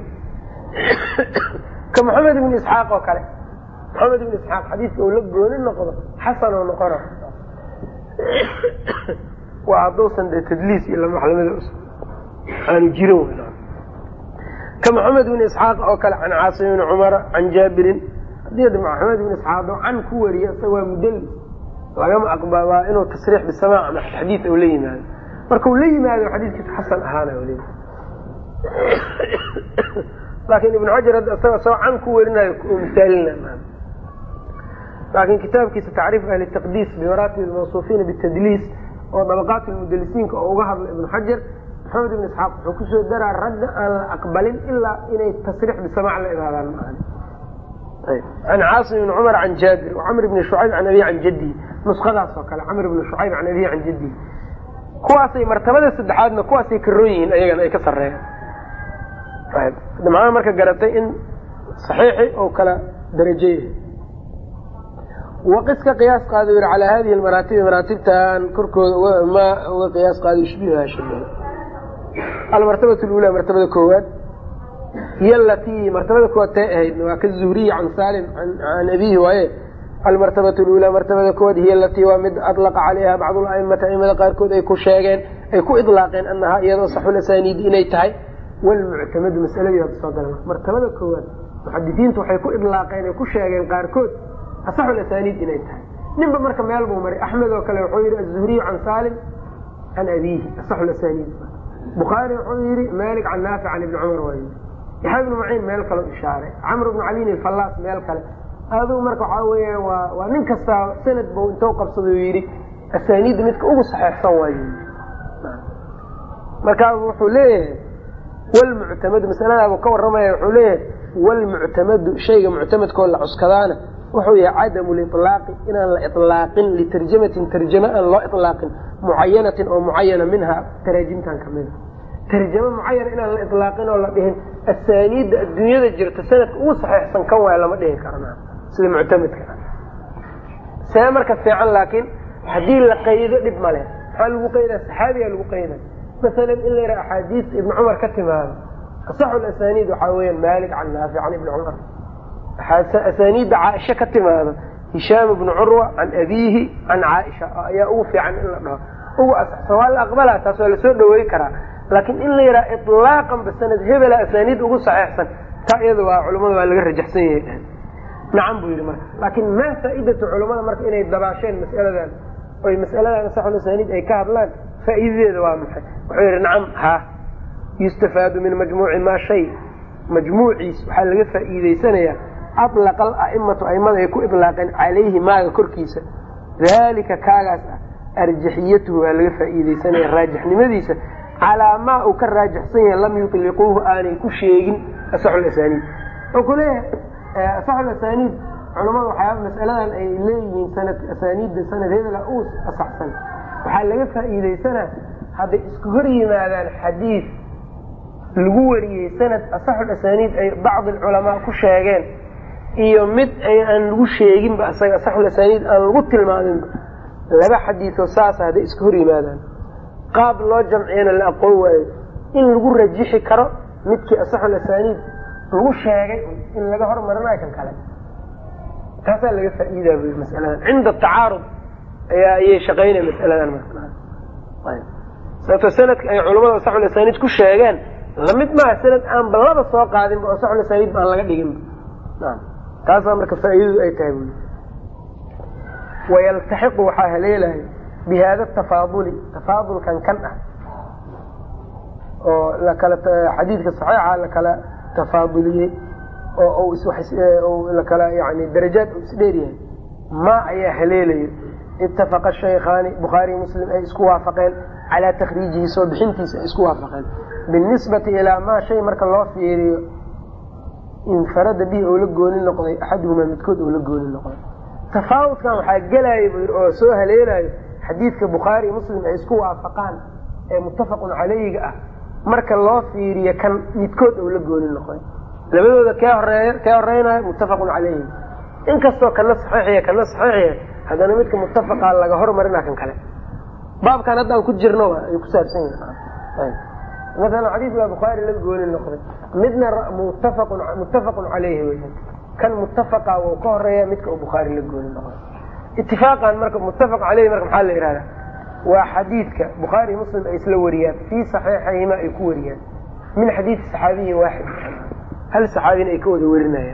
ka maxamed ibni isxaaq oo kale maxamed ibni isxaaq xadiiska uu la gooni noqdo xasan oo noqona waa hadduusan dee tadliis iyo lamaxlamada aanu jirin ka maxamed ibni isxaaq oo kale can caasim ibni cumara can jaabirin hadii maxamed ibni isxaaq oo can ku wariya isaga waa mudallis lagama aqba waa inuu tasriix bisamac ama xadiid u la yimaado marka uu la yimaado xadiiskiisa xasan ahaana l laakin ibnu xajar hadda isaga soo can ku werinayo misaalina laakin kitaabkiisa tacriif ahli taqdiis bimaraatib lmawsuufiina bitadliis oo dabaqaat lmudalisiinka oo uga hadla ibnu xajar maxamed ibn isxaaq wuxuu kusoo daraa ragga aan la aqbalin ilaa inay tasriix bisamac la imaadaan maan can caasim ibni cumar can jaabir camr ibni shucayb can abihi can jaddihi nuskadaas oo kale camr ibni shucayb can abihi can jaddihi kuwaasay martabada saddexaadna kuwaasay karoon yihiin ayagana ay ka sareeyaan macnaha marka garatay in saxiixi oo kala darajo yahay waqis ka qiyaas qaada yiri calaa hadihi almaraatibi maraatibtan korkooda ma uga qiyaas qaada yushbihuha shabaha almartabatu lula martabada koowaad hiy alatii martabada koowaad tay ahayd waa ka zuhriya can salim can abihi waaye almartabatu lula martabada koowaad hiy alatii waa mid adlaqa calayha bacdu laimata aimada qaarkood ay ku sheegeen ay ku idlaaqeen anahaa iyadoo saxulasaniidi inay tahay walmuctamadu masaladii hadda soo gala martabada koowaad muxadisiintu waxay ku idlaaqeen ay ku sheegeen qaarkood asaxulasaniid inay tahay ninba marka meel buu maray axmed oo kale wuxuu yihi azuhriyu can salim can abihi asaxulasaniid bukhaari wuxuu yihi malik can naafic can ibni cumar waa yii yaxya ibnu maciin meel kale ishaaray camr ibnu caliin ilfallaas meel kale adugu marka waxaa weya waa waa nin kastaa sanad bu intou qabsada yidhi asaniidda midka ugu saxeexsan waay markaa wuxuu leeyahay wlmuctamadu masaladaabuu ka waramaya wuxuu leeyahay wlmuctamadu shayga muctamadkoo la cuskadaana wuxuu yahay cadamu lilaaqi inaan la ilaaqin litarjamatin tarjame aan loo ilaaqin mucayanatin oo mucayana minha taraajimtan kamida tarjame mucayana inaan la ilaaqin oo la dhihin asaaniidda adduunyada jirta sanadka ugu saxeexsan kan waaya lama dhihi karna sida muctamadka see marka fiican laakiin haddii la qaydo dhib male maxaa lagu qaydaa saxaabigaa lagu qayda masalan in la yidhaha axaadiista ibni cumar ka timaado asaxu lasaniid waxaa weeyaan malik can naafic can ibni cumar asaniidda caaisha ka timaado hishaam ibnu curwa can abiihi can caaisha ayaa ugu fiican in la dhaho ugu asaxsan waa la aqbalaa taas waa lasoo dhawey karaa laakiin in la yidhaha ilaaqan ba sanad hebela asaniid ugu saxeexsan taa iyada waa culamada waa laga rajaxsan yahay nacam buu yidhi marka laakiin maa faaidatu culamada marka inay dabaasheen masaladan oy masaladan asaxu lasaniid ay ka hadlaan faa'iidadeeda waa maxay wuxuu yidhi nacam ha yustafaadu min majmuuci maa shay majmuuciis waxaa laga faa'iideysanayaa alaqa ala'imatu aimada ay ku ilaaqeen calayhi maaga korkiisa daalika kaagaas ah arjaxiyatuhu waa laga faa'iideysanaya raajixnimadiisa calaa maa uu ka raajixsan yahay lam yutliquuhu aanay ku sheegin asaxulasaniid wuxuu ku leeyahay asaxulasaniid culamada waxyaaba masaladan ay leeyihiin sanad asaniidda sanad hebela uu asaxsan waxaa laga faa'iideysanaa hadday isku hor yimaadaan xadiid lagu wariyey sanad asaxul asaniid ay bacdi alculamaa ku sheegeen iyo mid ay aan lagu sheeginba isaga asaxul asaniid aan lagu tilmaaminba laba xadiidoo saasa hadday isku hor yimaadaan qaab loo jamciyana la aqoon waayo in lagu rajixi karo midkii asaxul asaniid lagu sheegay in laga hormarinayo kan kale taasaa laga faa'iidaa bu masaladan cinda tacaarud ayaa ayay shaqaynaya masaladan sababto sanadka ay culamada asaxul asaniid ku sheegeen lamid maaha sanad aan balaba soo qaadinba oo asaxul asaniid ba aan laga dhiginba taasaa marka faa'iidadu ay tahay bui wayaltaxiqu waxaa haleelaya bi hada tafaaduli tafaadulkan kan ah oo lakala xadiidka saxiixa lakala tafaaduliyey oo lakala yani darajaad u isdheer yahay ma ayaa haleelayo itafaqa shaykhaani bukhaariy muslim ay isku waafaqeen calaa takriijihi soo bixintiisa ay isku waafaqeen binisbati ilaa maa shay marka loo fiiriyo infarada bihi oo la gooni noqday axaduhumaa midkood oo la gooni noqday tafaawudkan waxaa gelaya buu yidhi oo soo haleelayo xadiidka bukhaari muslim ay isku waafaqaan ee muttafaqun calayhiga ah marka loo fiiriyo kan midkood oo la gooni noqday labadooda kee horeeya kee horeynayo muttafaqun calayhi inkastoo kana saxiixiya kana saxiixiya haddana midka muttafaqaa laga hormarina kan kale baabkan hadda aan ku jirno ay ku saabsan yihin maala xadiis baa bukhaari la gooni noqday midna muttafaqun muttafaqun calayhi weyan kan muttafaqa wuu ka horeeya midka uu bukhaari la gooni noqday itifaaqan marka muttafaq caleyhi marka maxaa la yihahdaa waa xadiidka bukhaari muslim ay isla wariyaan fii saxiixayhima ay ku wariyaan min xadiidi saxaabiyin waaxid hal saxaabina ay ka wada warinayaan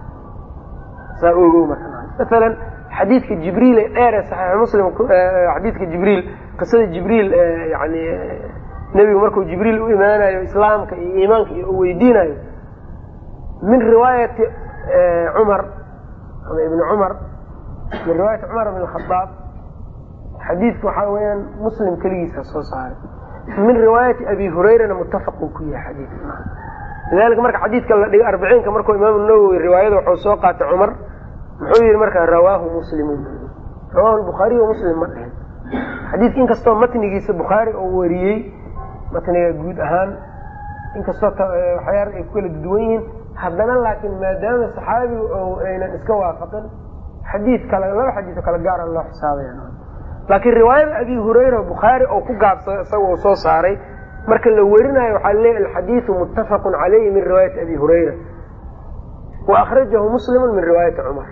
saa ogow marka maalan xadiidka jibriil ee dheer ee saxiix muslim xadiidka jibriil qisada jibriil yani nebigu markuu jibriil u imaanayo islaamka iyo iimaanka iyo u weydiinayo min riwaayati cumar ama ibni cumar min riwaayati cumar bn khadaab xadiidka waxaa weyaan muslim keligiisa soo saaray min riwaayati abi hurayrana muttafaq uu ku yahay xadiidka lidalika marka xadiidka la dhigo arbiciinka markuu imaamu nawowi riwaayada wuxuu soo qaatay cumar muxuu yihi marka rawaahu muslimun rawahu bukhaariy wa muslim ma dhihin xadiidka inkastoo matnigiisa bukhaari oo wariyey matniga guud ahaan inkastoo waxyaala ay ku kala duwan yihiin haddana laakiin maadaama saxaabigu oo aynan iska waafaqin xadiid kale laba xadiiso kale gaara loo xisaabaya laakiin riwaayada abi hurayra bukhaari oo ku gaabsada isaga uu soo saaray marka la werinayo waxaa leeyahy alxadiidu muttafaqun calayhi min riwaayati abi hurayra wa akhrajahu muslimu min riwaayati cumar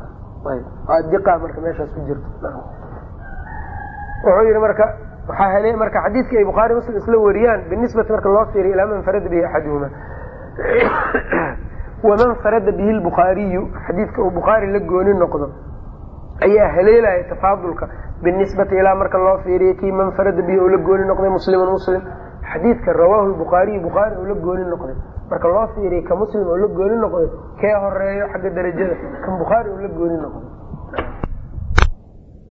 diqa marka meeshaas ku jirto wuxuu yihi marka waxaa hele marka xadiidkii ay bukhaari muslim isla wariyaan binisbati marka loo fiiriyo ilaa man farada bihi axaduhuma waman farada bihi lbukhaariyu xadiidka uu bukhaari la gooni noqdo ayaa haleelaya tafaadulka binisbati ilaa marka loo fiiriyo kii man farada bihi oo la gooni noqday muslimun muslim xadiidka rawaahu lbukhaariyu bukhaari oo la gooni noqday marka loo fiiriyo ka muslim oo la gooni noqday kee horeeyo xagga darajada kan bukhaari oo la gooni noqday